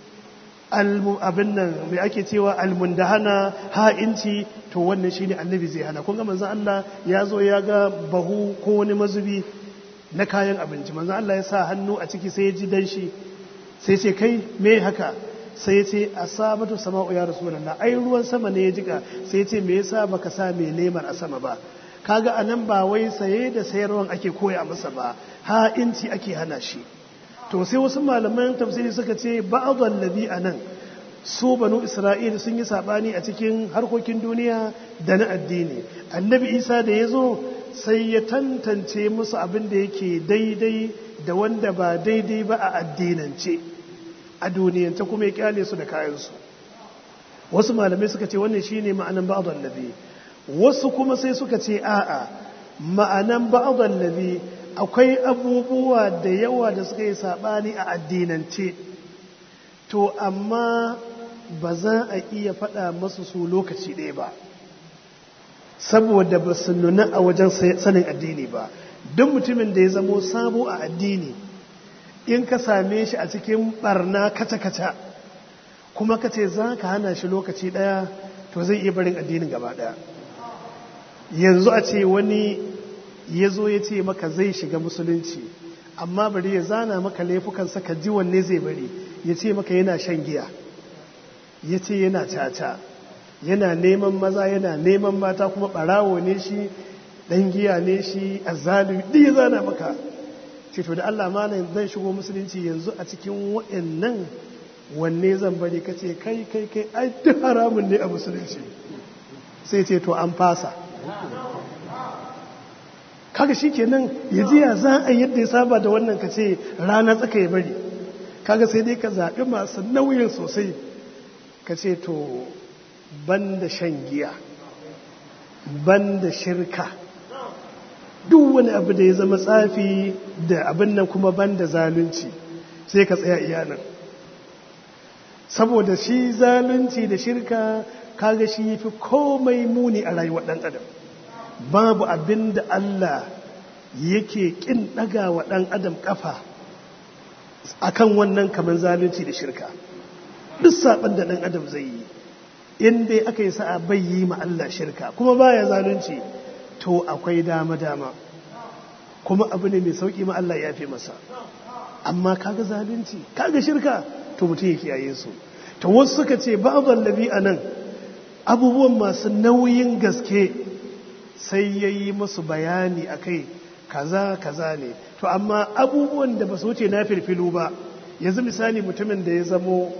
abin nan mai ake cewa almundahana ha'inci to wannan shine annabi zai hana kun ga manzon Allah ya zo ya ga bahu ko wani mazubi na kayan abinci manzon Allah ya sa hannu a ciki sai ya ji danshi sai ce kai me haka sai ya ce asabatu sama'u ya rasulullah ai ruwan sama ne ya jika sai ya ce me yasa baka sa mai lemar a sama ba kaga anan ba wai saye da sayarwan ake koya masa ba ha'inci ake hana shi to sai wasu malaman tafsiri suka ce ba'adhan ladhi anan su banu isra'il sun yi sabani a cikin harkokin duniya da na addini annabi isa da ya zo sai ya tantance musu abin da yake daidai da wanda ba daidai ba a addinance a duniyance kuma ya kyale su da kayansu wasu malamai suka ce wannan shine ma'anan ba'adhan ladhi wasu kuma sai suka ce a'a ma'anan ba'adhan ladhi akwai abubuwa da yawa da suka yi saɓani a addinance to amma ba za a iya faɗa masu su lokaci ɗaya ba saboda ba su nuna a wajen sanin addini ba duk mutumin da ya zamo sabo a addini in ka same shi a cikin barna kaca-kaca kuma ka ce za ka hana shi lokaci ɗaya to zai iya barin addinin gaba ɗaya yanzu a ce wani ya zo ya ce maka zai shiga musulunci amma bari ya zana maka laifukansa ka ji wanne zai bari ya ce maka yana shan giya ya ce yana caca yana neman maza yana neman mata kuma barawo ne shi dan giya ne shi azzalumi duk ya zana maka ce to da Allah malam zan shigo musulunci yanzu a cikin waɗannan wanne zan bari ka ce kai kai kai ai duk haramun ne a musulunci sai ce to an fasa kaga shi kenan ya ji ya za a yadda ya saba da wannan ka ce rana tsaka ya bari kaga sai dai ka zaɓi masu nauyin sosai ka ce to ban da shan giya ban da shirka duk wani abu da ya zama tsafi da abin nan kuma ban da zalunci sai ka tsaya iyanan saboda shi zalunci da shirka kaga shi fi komai muni a rayuwar ɗan adam babu abin da Allah yake ƙin ɗaga wa ɗan adam ƙafa a kan wannan kamar zalunci da shirka duk saɓon da ɗan adam zai yi in dai aka yi sa'a bai yi ma Allah shirka kuma baya zalunci to akwai dama-dama kuma abu ne mai sauƙi ma Allah ya fi masa amma kaga zalunci kaga shirka to mutum ya kiyaye su to wasu suka ce ba'adhan labi anan abubuwan masu nauyin gaske sai ya yi musu bayani a kai kaza kaza ne to amma abubuwan da ba su wuce na firfilu ba yanzu misali mutumin da ya zamo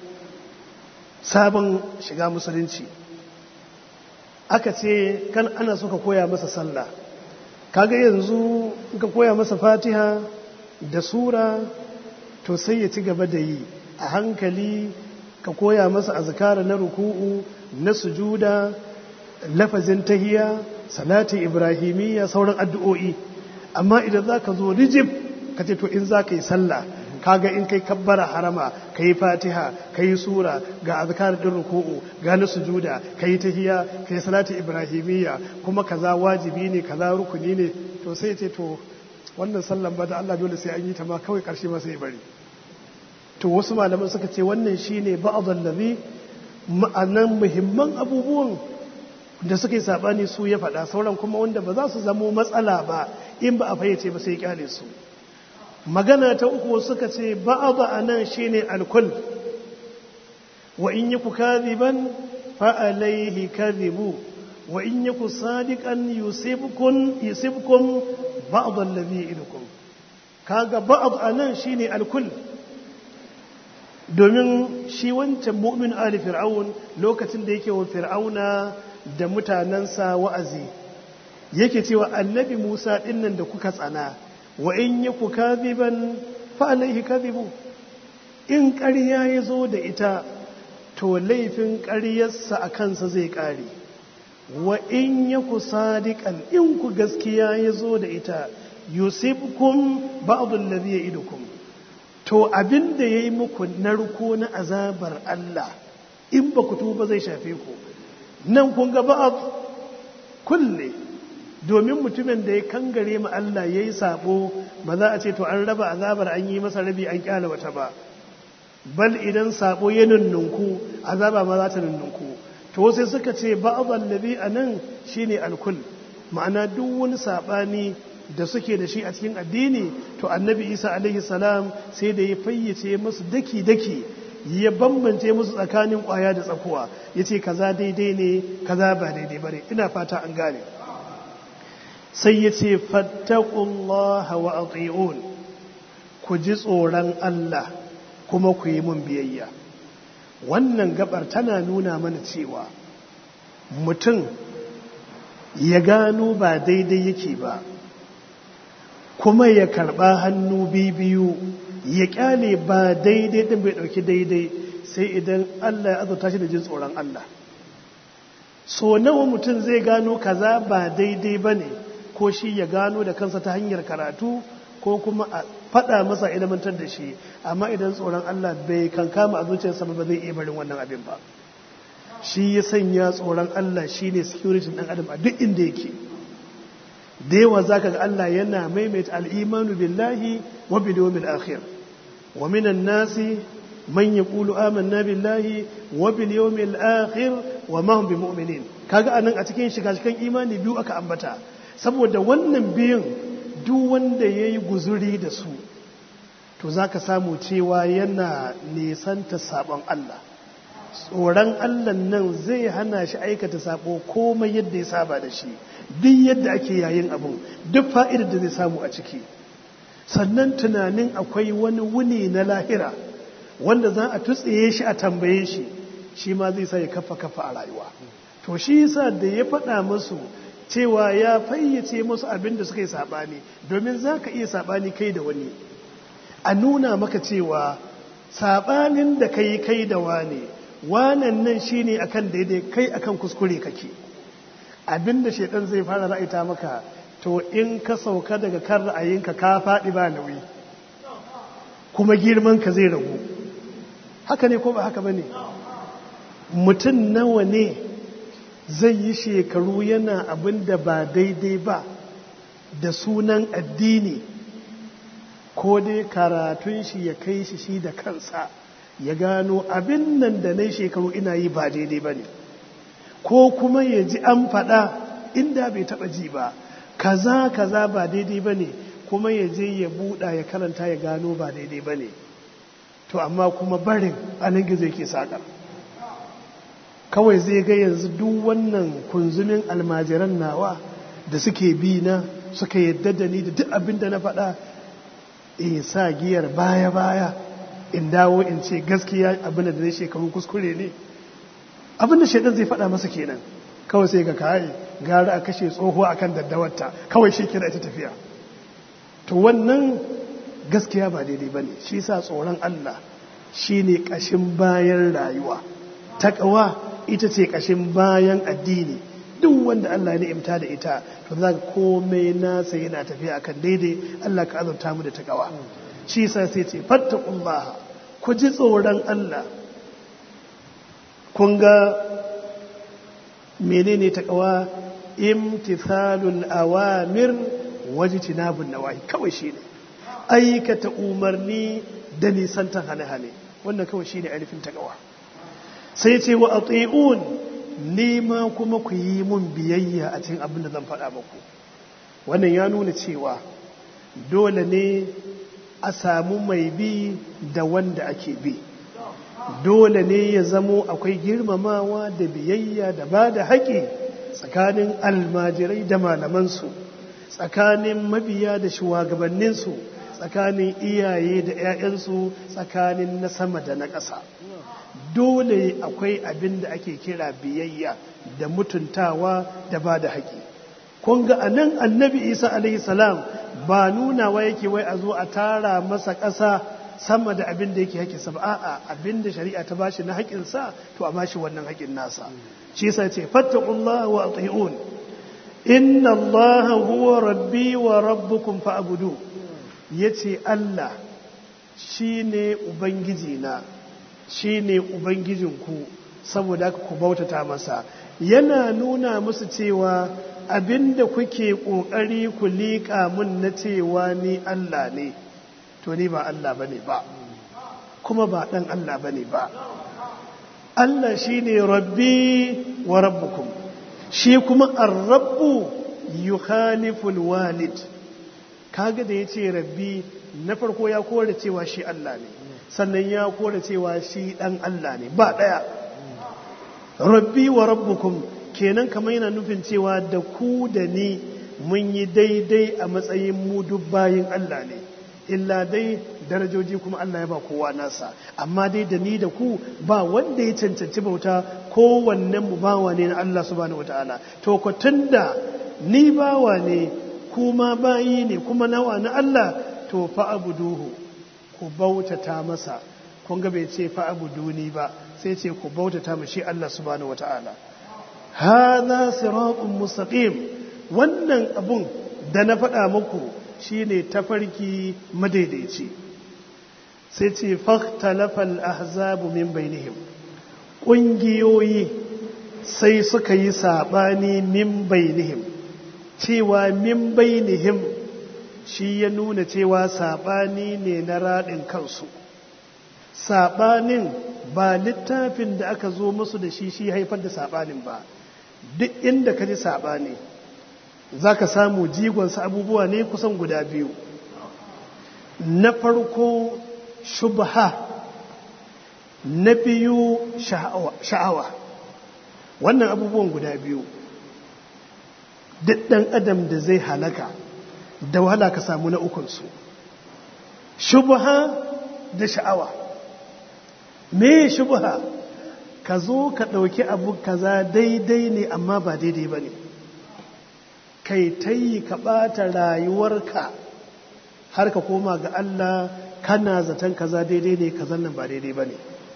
sabon shiga musulunci aka ce kan ana so ka koya masa sallah kaga yanzu ka koya masa fatiha da sura to sai ya ci gaba da yi a hankali ka koya masa azkara na ruku'u na sujuda lafazin tahiya salati ibrahimiyya sauran addu'o'i amma idan za ka zo rijib ka ce to in za ka yi sallah kaga in kai kabbara harama ka yi fatiha ka yi sura ga azkar din ruku'u ga na sujuda ka yi tahiya ka yi salati ibrahimiyya kuma kaza wajibi ne kaza rukuni ne to sai ce to wannan sallan ba da Allah dole sai an yi ta ma kawai karshe ma sai bari to wasu malaman suka ce wannan shine ba'dhal ladhi ma'anan muhimman abubuwan da suka yi sabani su ya faɗa sauran kuma wanda ba za su zamo matsala ba in ba a fayyace ba sai kyale su magana ta uku suka ce ba'adha anan shine alkul wa in yaku kadhiban fa alayhi kadhibu wa in yaku sadiqan yusibkum yusibkum ba'd alladhi idukum kaga ba'd anan shine alkul domin shi wancan mu'min ali fir'aun lokacin da yake wa fir'auna da mutanensa wa'azi yake cewa annabi Musa dinnan da kuka tsana wa in yaku kadhiban fa alaihi kadhibu in ƙarya ya zo da ita to laifin ƙaryarsa a kansa zai ƙare wa in yaku sadiqan in ku gaskiya ya zo da ita yusibkum ba'd alladhi ya'idukum to abin da yayi muku narko na azabar Allah in ba ku tuba zai shafe ku nan kun ga ba'ad kulle domin mutumin da ya kangare ma Allah ya yi sabo ba za a ce to an raba azabar an yi masa rabi an kyala wata ba bal idan sabo ya nunnunku azaba ma za ta nunnunku to sai suka ce ba'adhan ladhi anan shine alkul ma'ana duk wani sabani da suke da shi a cikin addini to annabi Isa alaihi salam sai da ya fayyace musu daki daki ya bambance musu tsakanin kwaya da tsakuwa yace kaza daidai ne kaza ba daidai bane ina fata an gane sai ya ce fattakullaha wa ati'un ku ji tsoron Allah kuma ku yi mun biyayya wannan gabar tana nuna mana cewa mutum ya gano ba daidai yake ba kuma ya karba hannu biyu ya kyale ba daidai din bai dauki daidai sai idan Allah ya azurta shi da jin tsoron Allah so nawa mutum zai gano kaza ba daidai bane ko shi ya gano da kansa ta hanyar karatu ko kuma a faɗa masa ilimantar da shi amma idan tsoron Allah bai kankama a zuciyarsa ba zai iya barin wannan abin ba shi ya sanya tsoron Allah shi ne security ɗan adam a duk inda yake da yawa za ka ga Allah yana maimaita al'imanu billahi wa bil yawmil akhir wa minan nasi man yaqulu amanna billahi wa bil yawmil akhir wa ma hum bimu'minin kaga anan a cikin shiga cikin imani biyu aka ambata saboda wannan biyun duk wanda ya yi guzuri da su to za ka samu cewa yana nisanta sabon Allah tsoron Allah nan zai hana shi aikata sabo komai yadda ya saba da shi duk yadda ake yayin abun duk fa'idar da zai samu a ciki sannan tunanin akwai wani wuni na lahira wanda za a tutsiye shi a tambaye shi shi ma zai sa ya kafa kafa a rayuwa to shi yasa da ya faɗa musu cewa ya fayyace musu abin da suka yi saɓani domin za ka iya saɓani kai da wani a nuna maka cewa saɓanin da kai kai da wane wanan nan shi ne akan daidai kai akan kuskure kake abin da shaidan zai fara ra'aita maka to in ka sauka daga kan ra'ayinka ka faɗi ba nauyi kuma girman ka zai ragu haka ne ko ba haka ba ne mutum nawa ne zai yi shekaru yana abin da ba daidai ba da sunan addini ko dai karatun shi ya kai shi shi da kansa ya gano abin nan da na shekaru ina yi ba daidai ba ne ko kuma ya ji an faɗa inda bai taɓa ji ba kaza kaza ba daidai ba ne kuma ya je ya buɗa ya karanta ya gano ba daidai ba ne to amma kuma barin anan gizo yake saƙar kawai zai ga yanzu duk wannan kunzumin almajiran nawa da suke bi na suka yadda da ni da duk abin da na faɗa in sa giyar baya-baya in dawo in ce gaskiya abin da na shekaru kuskure ne abin da shaidan zai faɗa masa kenan kawai sai ga kayi gara a kashe tsoho akan daddawarta kawai shi kira ita tafiya to wannan gaskiya ba daidai ba ne shi sa tsoron Allah shi ne ƙashin bayan rayuwa taƙawa ita ce ƙashin bayan addini duk wanda Allah ya ni'imta da ita to za ka komai nasa yana tafiya akan daidai Allah ka azurta mu da takawa shi yasa sai ce fattaqullaha ku ji tsoron Allah kun ga menene takawa imtithalul awamir wajtinabun nawahi kawai shine aikata umarni da nisantan hane-hane wannan kawai shine ainihin takawa sai ce wa ati'un nema kuma ku yi mun biyayya a cikin abin da zan faɗa muku wannan ya nuna cewa dole ne a samu mai bi da wanda ake bi dole ne ya zamo akwai girmamawa da biyayya da ba da haƙi tsakanin almajirai da malamansu tsakanin mabiya da shugabanninsu tsakanin iyaye da 'ya'yansu tsakanin na sama da na ƙasa dole akwai abin da ake kira biyayya da mutuntawa da ba da haƙi kun ga anan annabi isa alaihi salam ba nunawa yake wai a zo a tara masa ƙasa sama da abin da yake haƙinsa ba a'a abin da shari'a ta bashi na haƙinsa to a bashi wannan haƙin nasa shi yasa ce fattaqullaha wa ati'un inna allaha huwa rabbi wa rabbukum fa'budu yace Allah shine ubangiji na shine ubangijinku saboda haka ku bautata masa yana nuna musu cewa abinda kuke kokari ku liƙa mun na cewa ni Allah ne to ni ba Allah bane ba kuma ba dan Allah bane ba Allah shine rabbi wa rabbukum shi kuma ar-rabbu yukhaliful walid kaga da yace rabbi na farko ya kore cewa shi Allah ne sannan ya kore cewa shi dan Allah ne ba daya rabbi wa rabbukum kenan kamar yana nufin cewa da ku da ni mun yi daidai a matsayin mu duk bayin Allah ne illa dai darajoji kuma Allah ya ba kowa nasa amma dai da ni da ku ba wanda ya cancanci bauta kowannen mu bawa ne na Allah subhanahu wataala to ko tunda ni bawa ne kuma bayi ne kuma nawa na Allah to fa abuduhu ku bautata masa kun ga bai ce fa abuduni ba sai ce ku bautata mu shi Allah subhanahu wataala hadha siratun mustaqim wannan abun da na faɗa muku shine tafarki madaidaici sai ce fakhtalafal ahzabu min bainihim ƙungiyoyi sai suka yi saɓani min bainihim cewa min bainihim shi ya nuna cewa saɓani ne na raɗin kansu saɓanin ba littafin da aka zo musu da shi shi haifar da saɓanin ba duk inda ka ji saɓani za ka samu jigonsa abubuwa ne kusan guda biyu na farko shubha na biyu sha'awa wannan abubuwan guda biyu duk ɗan adam da zai halaka da wahala ka samu na ukunsu shubha da sha'awa me shubha ka zo ka ɗauki abu kaza daidai ne amma ba daidai ba ne kai ta yi ka ɓata rayuwarka har ka koma ga Allah kana zaton kaza daidai ne kazan nan ba daidai ba ne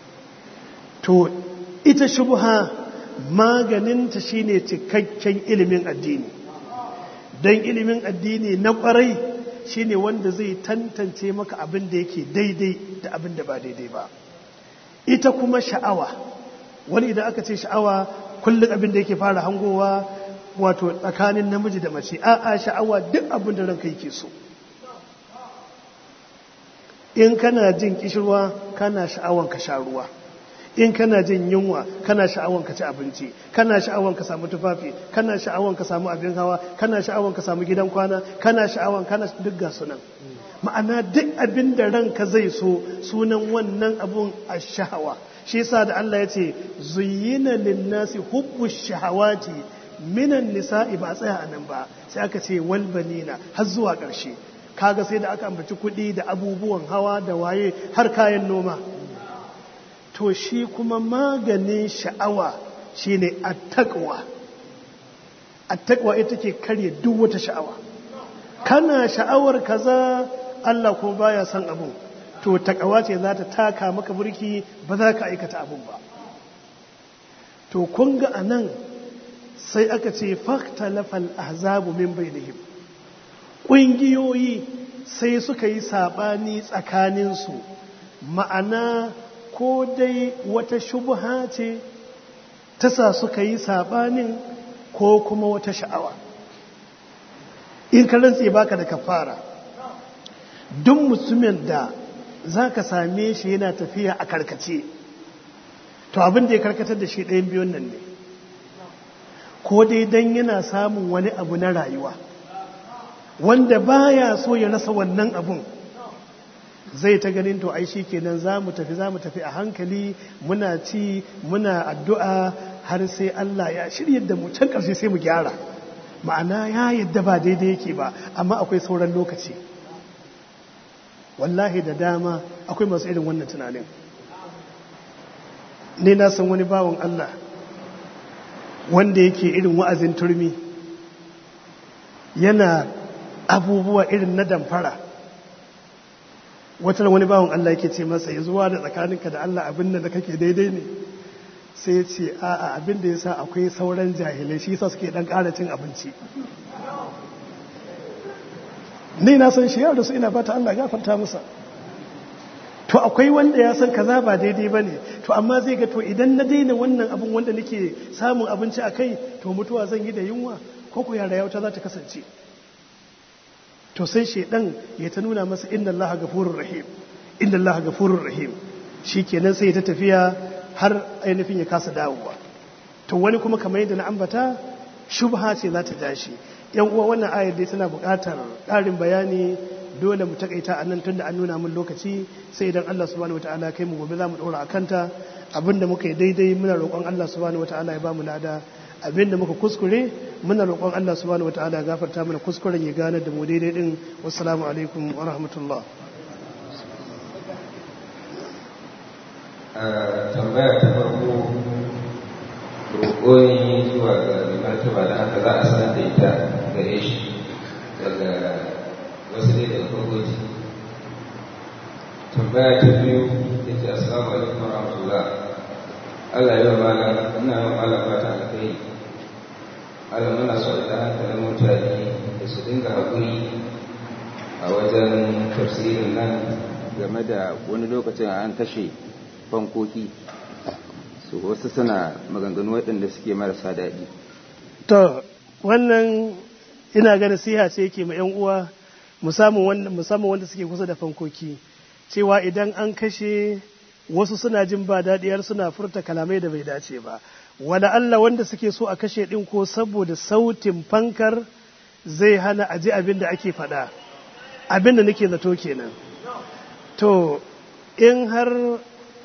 to ita shubha maganinta shine cikakken ilimin addini don ilimin addini na kwarai shine wanda zai tantance maka abin da yake daidai da abin da ba daidai ba ita kuma sha'awa wani idan aka ce sha'awa kullum abin da yake fara hangowa wato tsakanin namiji da mace a'a sha'awa duk abin da ranka yake so in kana jin kishirwa kana sha'awan ka sha ruwa in kana jin yunwa kana sha'awan ka ci abinci kana sha'awan ka samu tufafi kana sha'awan ka samu abin hawa kana sha'awan ka samu gidan kwana kana sha'awan kana duk ga sunan ma'ana duk abin da ranka zai so sunan wannan abun a shahawa shi yasa da Allah ya ce zuyyina linnasi hubbu shahawati minan nisa'i ba tsaya a nan ba sai aka ce wal banina har zuwa ƙarshe kaga sai da aka ambaci kuɗi da abubuwan hawa da waye har kayan noma to shi kuma maganin sha'awa shine attaqwa attaqwa ita ke karya duk wata sha'awa kana sha'awar kaza Allah kuma baya son abun to takawa ce za ta taka maka burki ba za ka aikata abun ba to kun ga anan sai aka ce faktalafal ahzabu min bainihim ƙungiyoyi sai suka yi saɓani tsakaninsu ma'ana ko dai wata shubha ce ta sa suka yi saɓanin ko kuma wata sha'awa in ka rantse baka da kafara duk mutumin da za ka same shi yana tafiya a karkace to abin da ya karkatar da shi ɗayan biyun nan ne ko dai don yana samun wani abu na rayuwa wanda baya so ya rasa wannan abun zai ta ganin to ai kenan za mu tafi za mu tafi a hankali muna ci muna addu'a har sai Allah ya shirya da mu can ƙarshe sai mu gyara ma'ana ya yadda ba daidai yake ba amma akwai sauran lokaci wallahi da dama akwai masu irin wannan tunanin ne na san wani bawan Allah wanda yake irin wa'azin turmi yana abubuwa irin na damfara wata wani bawan Allah yake ce masa ya zuwa da tsakaninka da Allah abin da kake daidai ne sai ya ce a'a abin da ya sa akwai sauran jahilai shi sa suke dan ƙara cin abinci ni na san shi yau da su ina fata Allah gafarta masa to akwai wanda ya san kaza ba daidai ba ne to amma zai ga to idan na daina wannan abin wanda nake samun abinci a kai to mutuwa zan yi da yunwa ko ku yara yauta za ta kasance to sai shaidan ya ta nuna masa inna Allah gafurur rahim inna Allah gafurur rahim shikenan sai ya ta tafiya har ainihin ya kasa dawowa to wani kuma kamar yadda na ambata shubha ce za ta tashi yan uwa wannan ayar dai tana buƙatar ƙarin bayani dole mu takaita a nan tun da an nuna min lokaci sai idan Allah subhanahu wataala kai mu gobe za mu ɗora a kanta abinda muka yi daidai muna roƙon Allah subhanahu wataala ya ba mu lada abinda muka kuskure muna roƙon Allah subhanahu wataala ya gafarta mana kuskuren ya gane da mu daidai din wassalamu alaikum wa rahmatullah tambaya ta farko roƙo ne zuwa ga martaba da haka za a sanar da ita gare shi daga wasu ne daga farkoci tambaya ta biyu ya ce assalamu alaikum wa rahmatullah Allah yi wa malam ina yi wa malam fata alkai Allah muna so da hankalin mutane da su dinga haƙuri a wajen tafsirin nan game da wani lokacin an kashe fankoki su wasu suna maganganu waɗanda suke marasa daɗi to wannan ina ga nasiha ce yake ma 'yan uwa musamman wanda suke kusa da fankoki cewa idan an kashe wasu suna jin ba daɗiyar suna furta kalamai da bai dace ba wala Allah wanda suke so a kashe ɗin ko saboda sautin fankar zai hana aji abin da ake faɗa abin da nake zato kenan to in har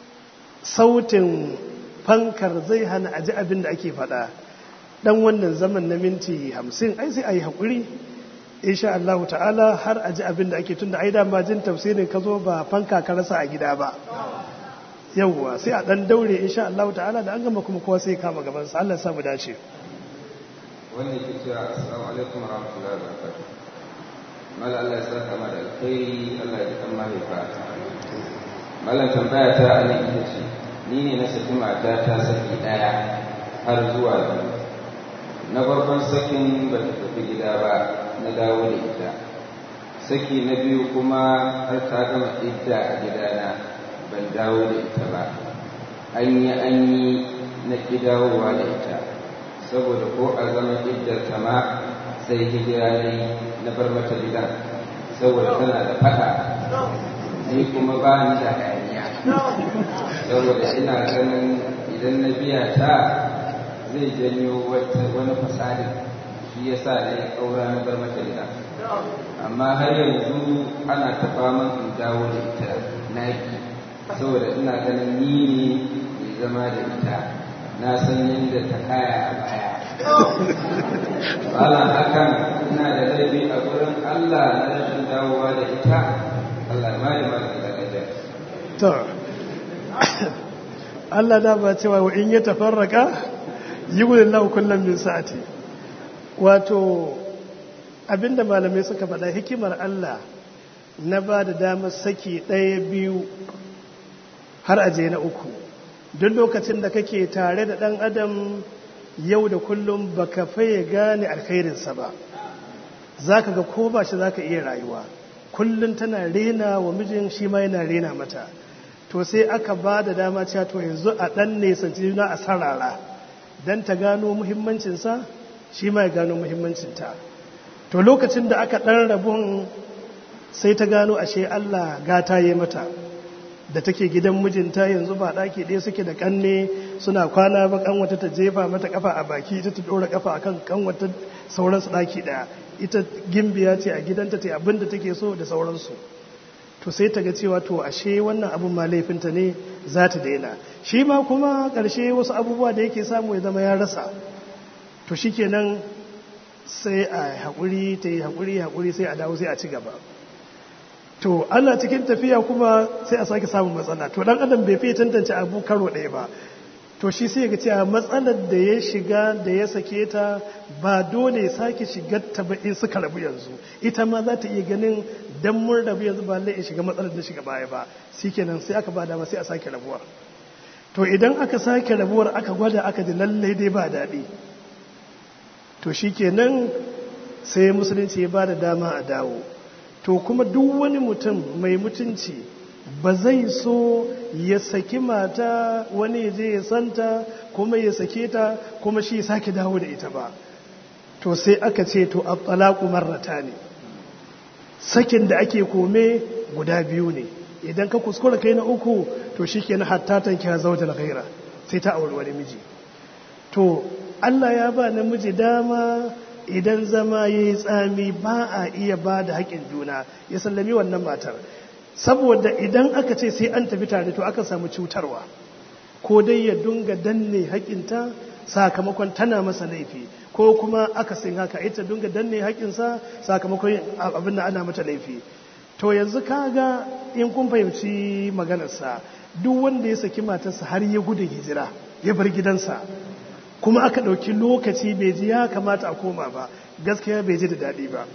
sautin fankar zai hana aji abin da ake faɗa dan wannan zaman na minti hamsin ai sai a yi haƙuri insha Allah ta'ala har aji abin da ake tun da ai dama jin tafsirin ka zo ba fanka ka rasa a gida ba yawwa sai a dan daure insha Allah ta'ala da an gama kuma kowa sai kama gaban sa Allah ya samu dace wannan ke cewa assalamu alaikum wa rahmatullahi wa barakatuh mala Allah ya saka ma da alkhairi Allah ya kan mahaifa malam tambaya ta anan ita ce ni ne na saki mata ta saki daya har zuwa biyu na farkon sakin ba ta tafi gida ba na dawo da ita saki na biyu kuma har ta gama idda a gidana ban dawo da ita ba an yi an yi na ƙi dawowa da ita saboda ko a zama iddar ta ma sai hijira ne na bar mata gidan saboda tana da fada ni kuma ba ni da hayaniya saboda ina ganin idan na biya ta zai janyo wani fasadi shi ya sa na yi ƙaura na bar mata gida amma har yanzu ana ta faman in dawo da ita na saboda ina ganin ni ne mai zama da ita na san yadda ta kaya a baya bala hakan ina da laifi a gurin Allah na rashin dawowa da ita Allah ma da ma da to Allah da ba cewa wa in ya tafarraka yughlillahu kullum min sa'ati wato abinda malamai suka faɗa hikimar Allah na ba da damar saki ɗaya biyu har aje na uku duk lokacin da kake tare da ɗan adam yau da kullum baka faye gane alkhairinsa ba za ka ga ko ba shi za ka iya rayuwa kullum tana rena wa mijin shi ma yana rena mata to sai aka ba da dama cewa to yanzu a ɗan nesanci juna a sarara don ta gano muhimmancinsa shi ma ya gano muhimmancinta to lokacin da aka ɗan rabun sai ta gano ashe Allah gata yi mata da take gidan mijinta yanzu ba ɗaki ɗaya suke da ƙanne suna kwana ba ƙanwata ta jefa mata ƙafa a baki ita ta ɗora ƙafa akan ƙanwata sauransu ɗaki ɗaya ita gimbiya ce a gidanta ta abin da take so da sauransu to sai ta ga cewa to ashe wannan abin ma laifinta ne za ta daina shi ma kuma ƙarshe wasu abubuwa da yake samu ya zama ya rasa to shi kenan sai a haƙuri ta yi haƙuri haƙuri sai a dawo sai a ci gaba to ana cikin tafiya kuma sai a sake samun matsala to dan adam bai fiye tantance abu karo ɗaya ba to shi sai ga cewa matsalar da ya shiga da ya sake ta ba dole ya sake shigar ta ba in suka rabu yanzu ita ma za ta iya ganin dan mun rabu yanzu ba lai in shiga matsalar da shiga baya ba shikenan sai aka ba dama sai a sake rabuwa to idan aka sake rabuwar aka gwada aka ji lallai dai ba daɗi to shikenan sai musulunci ya ba da dama a dawo to kuma duk wani mutum mai mutunci ba zai so ya saki mata wani ya je ya santa kuma ya sake ta kuma shi sake dawo da ita ba to sai aka ce to at-talaqu marrata ne sakin da ake kome guda biyu ne idan ka kuskura kai na uku to shikenan hatta tankiya zawjal ghaira sai ta auri wani miji to Allah ya ba namiji dama idan zama ya yi tsami ba a iya ba da haƙin juna ya sallami wannan matar saboda idan aka ce sai an tafi tare to aka samu cutarwa ko dai ya dunga danne haƙinta sakamakon tana masa laifi ko kuma aka sin haka ita dunga danne haƙinsa sakamakon abin da ana mata laifi to yanzu kaga in kun fahimci maganarsa duk wanda ya saki matarsa har ya gudu hijira ya bar gidansa kuma aka ɗauki lokaci bai ji ya kamata a koma ba gaskiya bai ji da daɗi ba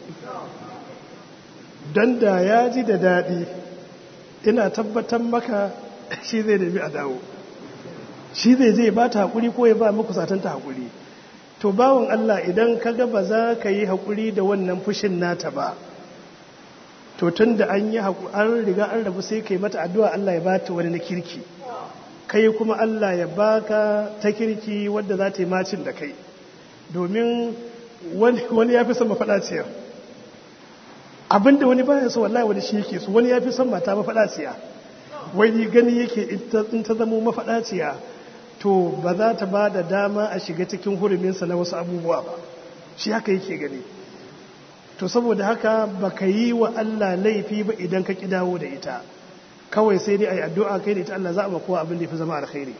don da ya ji da daɗi ina tabbatar maka shi zai nemi a dawo shi zai zai ba ta haƙuri ko ya ba muku satanta haƙuri to bawon Allah idan ka ga ba za ka yi haƙuri da wannan fushin nata ba to tun da an yi an riga an rabu sai ka yi mata addu'a Allah ya ba ta wani na kirki kai kuma Allah ya baka ta kirki wadda za ta yi macin da kai domin wani ya fi son mafaɗaciyar abinda wani baya so wallahi wani shi yake so wani ya fi son mata mafaɗaciya wani gani yake in ta zama mafaɗaciya to ba za ta ba da dama a shiga cikin huruminsa na wasu abubuwa ba shi haka yake gani to saboda haka baka yi wa Allah laifi ba idan ka ki dawo da ita kawai sai dai a yi addu'a kai da ita Allah za a makowa abin da ya fi zama alkhairi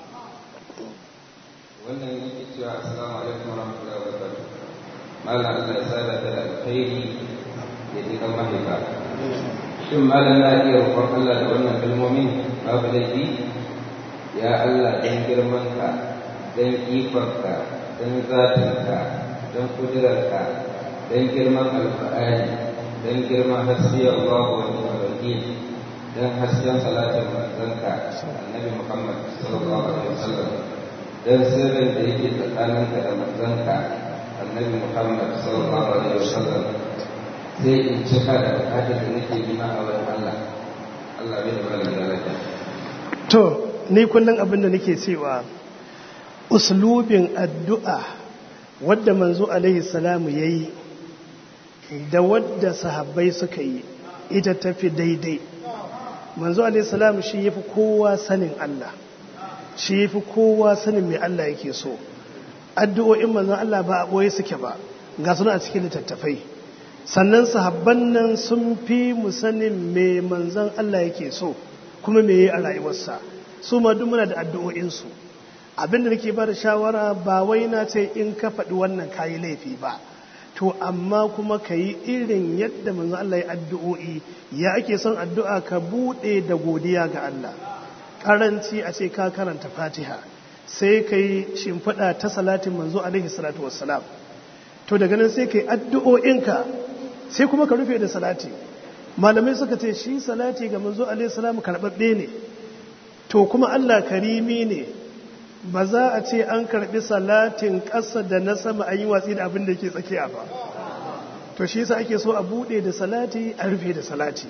wannan yake cewa assalamu alaikum wa rahmatullahi wa barakatuh malam Allah ya sada da alkhairi ya ji kan mahaifa shin malam na iya roƙon Allah da wannan kalmomin babu laifi ya Allah dan girmanka dan ikonka dan zatinka dan kudurarka dan girman alfa'ani dan girman hasbiyar Allah wa ni'mal wakil dan hasken salatin manzanka annabi Muhammad sallallahu alaihi wasallam dan sirrin da yake tsakaninka da manzanka annabi Muhammad sallallahu alaihi wasallam sai in cika da bukatar da nake nema a wurin Allah Allah bai da malamin lafiya to ni kullum abin da nake cewa uslubin addu'a wadda manzo alaihi salamu yayi da wadda sahabbai suka yi ita tafi daidai manzo alaihissalam shi yafi kowa sanin Allah shi yafi kowa sanin mai Allah yake so addu'o'in manzon Allah ba a boye suke ba ga suna a cikin littattafai sannan sahabban nan sun fi mu sanin me manzon Allah yake so kuma me yayi a rayuwarsa su ma duk muna da addu'o'in su abinda nake ba da shawara ba wai na ce in ka faɗi wannan kayi laifi ba to amma kuma ka yi irin yadda manzo Allah ya addu'o'i ya ake son addu'a ka buɗe da godiya ga Allah ƙaranci a ce ka karanta fatiha sai ka yi shimfiɗa ta salatin manzo alaihi salatu wassalam to daga nan sai ka yi addu'o'inka sai kuma ka rufe da salati malamai suka ce shi salati ga manzo alaihi salam karɓaɓɓe ne to kuma Allah karimi ne ba za a ce an karbi salatin ƙasa da na sama an yi watsi da abin da ke tsakiya ba to shi yasa ake so a bude da salati a rufe da salati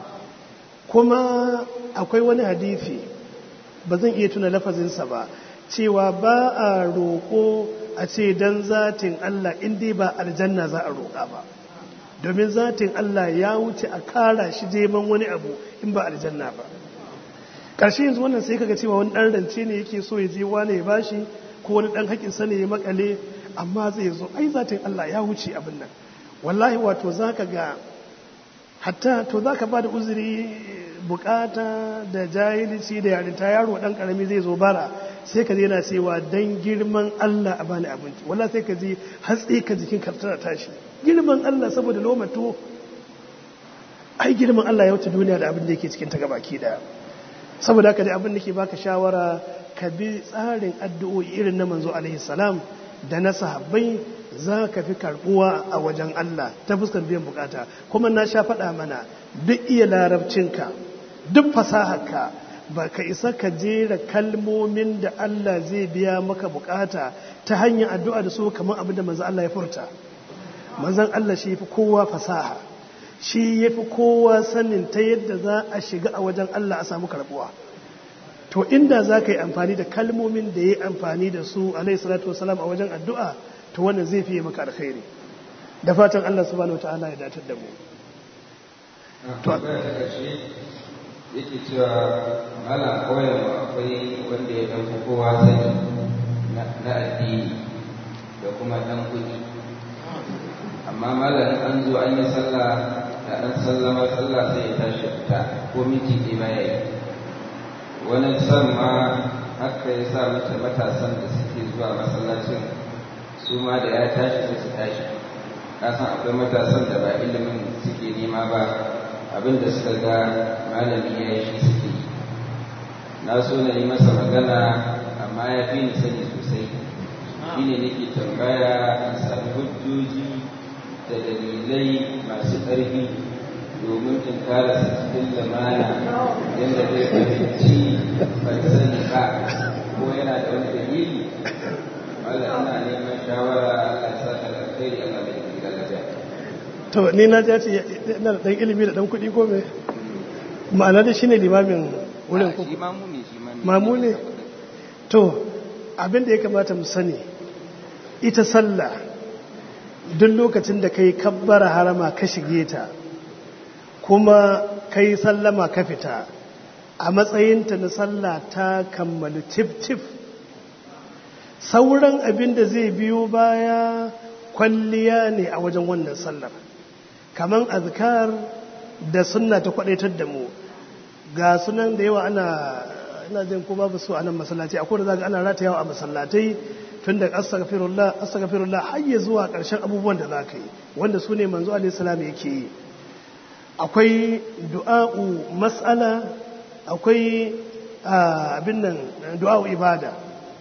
kuma akwai wani hadisi ba zan iya tuna lafazinsa ba cewa ba a roƙo a ce don zatin Allah inda ba aljanna za a roƙa ba domin zatin Allah ya wuce a kara shi neman wani abu in ba aljanna ba ƙarshe yanzu wannan sai kaga cewa wani ɗan rance ne yake so ya je wane ya bashi ko wani ɗan haƙinsa ne ya makale amma zai zo ai zatin Allah ya wuce abin nan wallahi wato za ka ga hatta to za ka ba da uzuri bukata da jahilci da yarinta yaro ɗan ƙarami zai zo bara sai ka yana cewa don girman Allah a bani abinci wala sai ka ji hatsi ka jikin kartara tashi girman Allah saboda lomato ai girman Allah ya wuce duniya da abin da yake cikin ta gabaki daya saboda haka dai abin da ke baka shawara ka bi tsarin addu'o'i irin na manzo alaihi salam da na sahabbai za ka fi karbuwa a wajen Allah ta fuskar biyan bukata kuma na sha faɗa mana duk iya larabcinka duk fasaharka ba ka isa ka jera kalmomin da Allah zai biya maka bukata ta hanyar addu'a da su kamar abin da manzan Allah ya furta manzan Allah shi fi kowa fasaha shi ya fi kowa sanin ta yadda za a shiga a wajen Allah a samu karbuwa to inda za ka yi amfani da kalmomin da ya yi amfani da su alaihi salatu wasalam a wajen addu'a to wannan zai fiye maka alkhairi da fatan Allah subhanahu wa ta'ala ya datar da mu yake cewa mala koyar akwai wanda ya ɗauki kowa sani na addini da kuma ɗan kuɗi amma malam an zo an yi sallah da an sallama sallah sai ya tashi fita ko miti ɗaya ma ya yi wani san ma haka ya sa mace matasan da suke zuwa masallacin su ma da ya tashi sai su tashi kasan akwai matasan da ba ilimin suke nema ba abin da suka ga malami ya yi shi suke na so na yi masa magana amma ya fi ni sani sosai shi ne nake tambaya in sami hujjoji da dalilai masu ƙarfi domin in kara su cikin lamana yadda zai fahimci ban sani ba ko yana da wani dalili wanda ina neman shawara a sa da alkhairi a mai da to ni na ja ce yana da ɗan ilimi da ɗan kuɗi ko me ma'ana da shi ne limamin wurin ku mamu ne to abin da ya kamata mu sani ita sallah duk lokacin da ka yi kabbara harama ka shige ta kuma ka yi sallama ka fita a matsayinta na sallah ta kammalu tif-tif sauran abin da zai biyo baya kwalliya ne a wajen wannan sallar kaman azkar da sunna ta kwadaitar da mu ga sunan da yawa ana ina jin ko babu su a nan masallaci akwai da zaka ana ratayawa a masallatai tun da astaghfirullah astaghfirullah har ya zuwa karshen abubuwan da zaka yi wanda su ne manzo alaihi salam yake yi akwai du'a'u mas'ala akwai abin nan du'a'u ibada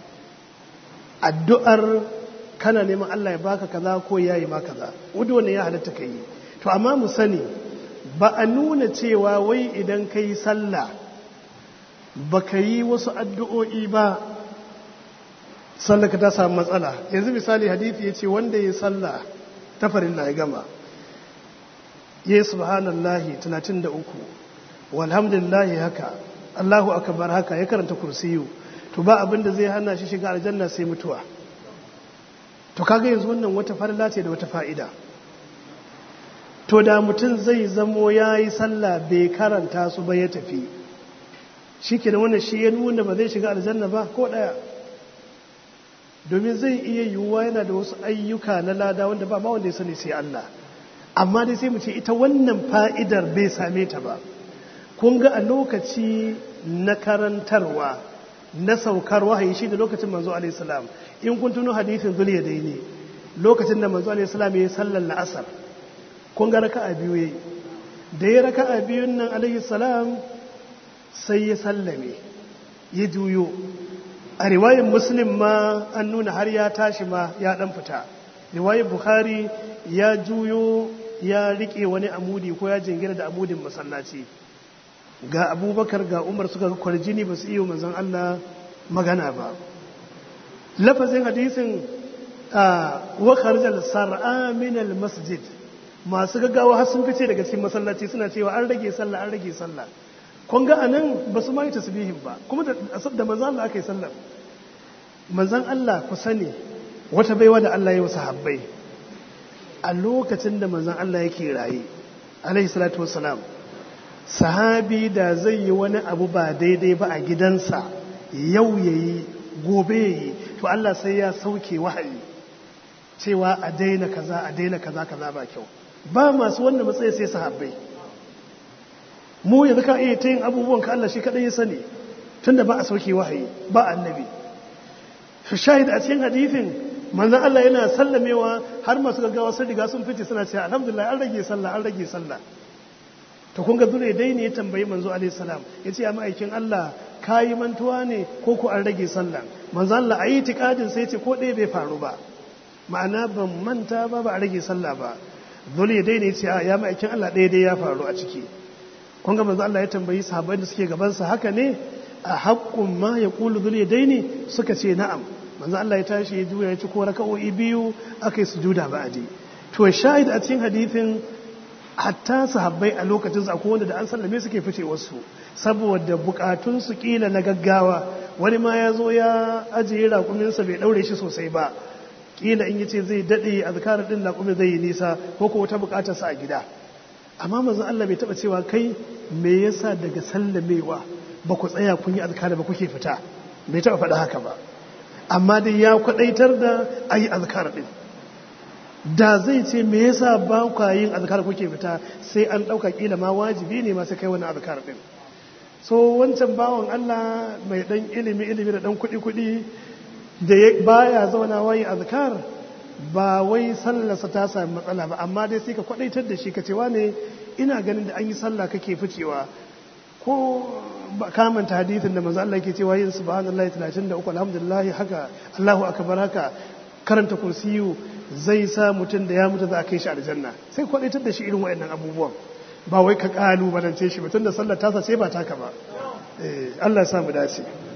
addu'ar kana neman Allah ya baka kaza ko yayi ma kaza wudu wannan ya halatta kai to amma mu sani ba a nuna cewa wai idan kai sallah baka yi wasu addu'o'i ba sallaka ta samu matsala yanzu misali hadisi yace wanda ya sallah ta farilla ya gama ya subhanallahi 33 walhamdulillahi haka Allahu akbar haka ya karanta kursiyu to ba abin da zai hana shi shiga aljanna sai mutuwa to kaga yanzu wannan wata farla ce da wata fa'ida to da mutum zai zamo ya yi sallah bai karanta su ba ya tafi shi ke wannan shi ya nuna ba zai shiga aljanna ba ko ɗaya domin zai iya yiwuwa yana da wasu ayyuka na lada wanda ba ma wanda ya sani sai Allah amma dai sai mu ce ita wannan fa'idar bai same ta ba kun ga a lokaci na karantarwa na saukar wahayi shi da lokacin manzo alaihi salam in kun tuno hadisin zuliya dai ne lokacin da manzo alaihi salam ya sallar la'asar kun ga raka'a biyu yayi da ya raka'a biyun nan alaihi salam sai ya sallame ya juyo a riwayar muslim ma an nuna har ya tashi ma ya dan fita riwayar bukhari ya juyo ya rike wani amudi ko ya jingina da amudin masallaci ga abubakar ga umar suka ga kwarjini ba su iya manzon Allah magana ba lafazin hadisin wa kharjal sar'a min al masjid masu gaggawa har sun fice daga cikin masallaci suna cewa an rage sallah an rage sallah kun ga anan ba su ma yi tasbihin ba kuma da da manzon Allah aka yi sallah manzon Allah ku sani wata baiwa da Allah ya wasu habbai a lokacin da manzon Allah yake raye alaihi salatu wassalam sahabi da zai yi wani abu ba daidai ba a gidansa yau yayi gobe yayi to Allah sai ya sauke wahayi cewa a daina kaza a daina kaza kaza ba kyau ba masu wanda matsayi sai sahabbai mu yanzu ka iya ta yin abubuwan ka Allah shi kadai ya sani tunda ba a sauke wahayi ba annabi shahid a cikin hadithin manzon Allah yana sallamewa har masu gaggawa sun riga sun fice suna cewa alhamdulillah an rage sallah an rage sallah to kun ga zure dai ne ya tambayi manzo alaihi salam yace ya ma'aikin Allah kayi mantuwa ne ko ko an rage sallah manzo Allah ayi tikadin sai yace ko ɗaya bai faru ba ma'ana ban manta ba ba a rage sallah ba zure dai ne yace ya ma'aikin Allah ɗaya dai ya faru a ciki kun ga manzo Allah ya tambayi sahabbai da suke gaban sa haka ne a haqqun ma yaqulu zure dai ne suka ce na'am manzo Allah ya tashi ya juya ya ci ko raka'o'i biyu akai sujuda ba'adi to shahid a cikin hadithin hatta sahabbai a lokacin akwai wanda da an sallame suke fice wasu saboda bukatun su kila na gaggawa wani ma ya zo ya ajiye raƙuminsa bai ɗaure shi sosai ba kila in yace zai daɗe azkarar ɗin raƙumin zai yi nisa ko ko wata buƙatar sa a gida amma manzon Allah bai taɓa cewa kai me yasa daga sallamewa ba ku tsaya kun yi azkar ba kuke fita bai taɓa faɗa haka ba amma dai ya kwaɗaitar da ayi azkar ɗin da zai ce me yasa ba kwa yin azkar kuke fita sai an dauka kila ma wajibi ne ma sai kai wani azkar din so wancan bawan Allah mai dan ilimi ilimi da dan kudi kudi da baya zauna wayi azkar ba wai sallarsa ta sami matsala ba amma dai sai ka kwadaitar da shi ka cewa ne ina ganin da an yi sallah kake ficewa ko kamanta hadithin da manzo Allah ke cewa yin subhanallahi 33 alhamdulillah haka Allahu akbar haka karanta kursiyu zai sa mutum da ya mutu za a kai shi aljanna sai kwadaitar da shi irin waɗannan abubuwan ba wai ka kalubalance shi mutum da sallar tasa sai ba taka ba Allah ya sa mu dace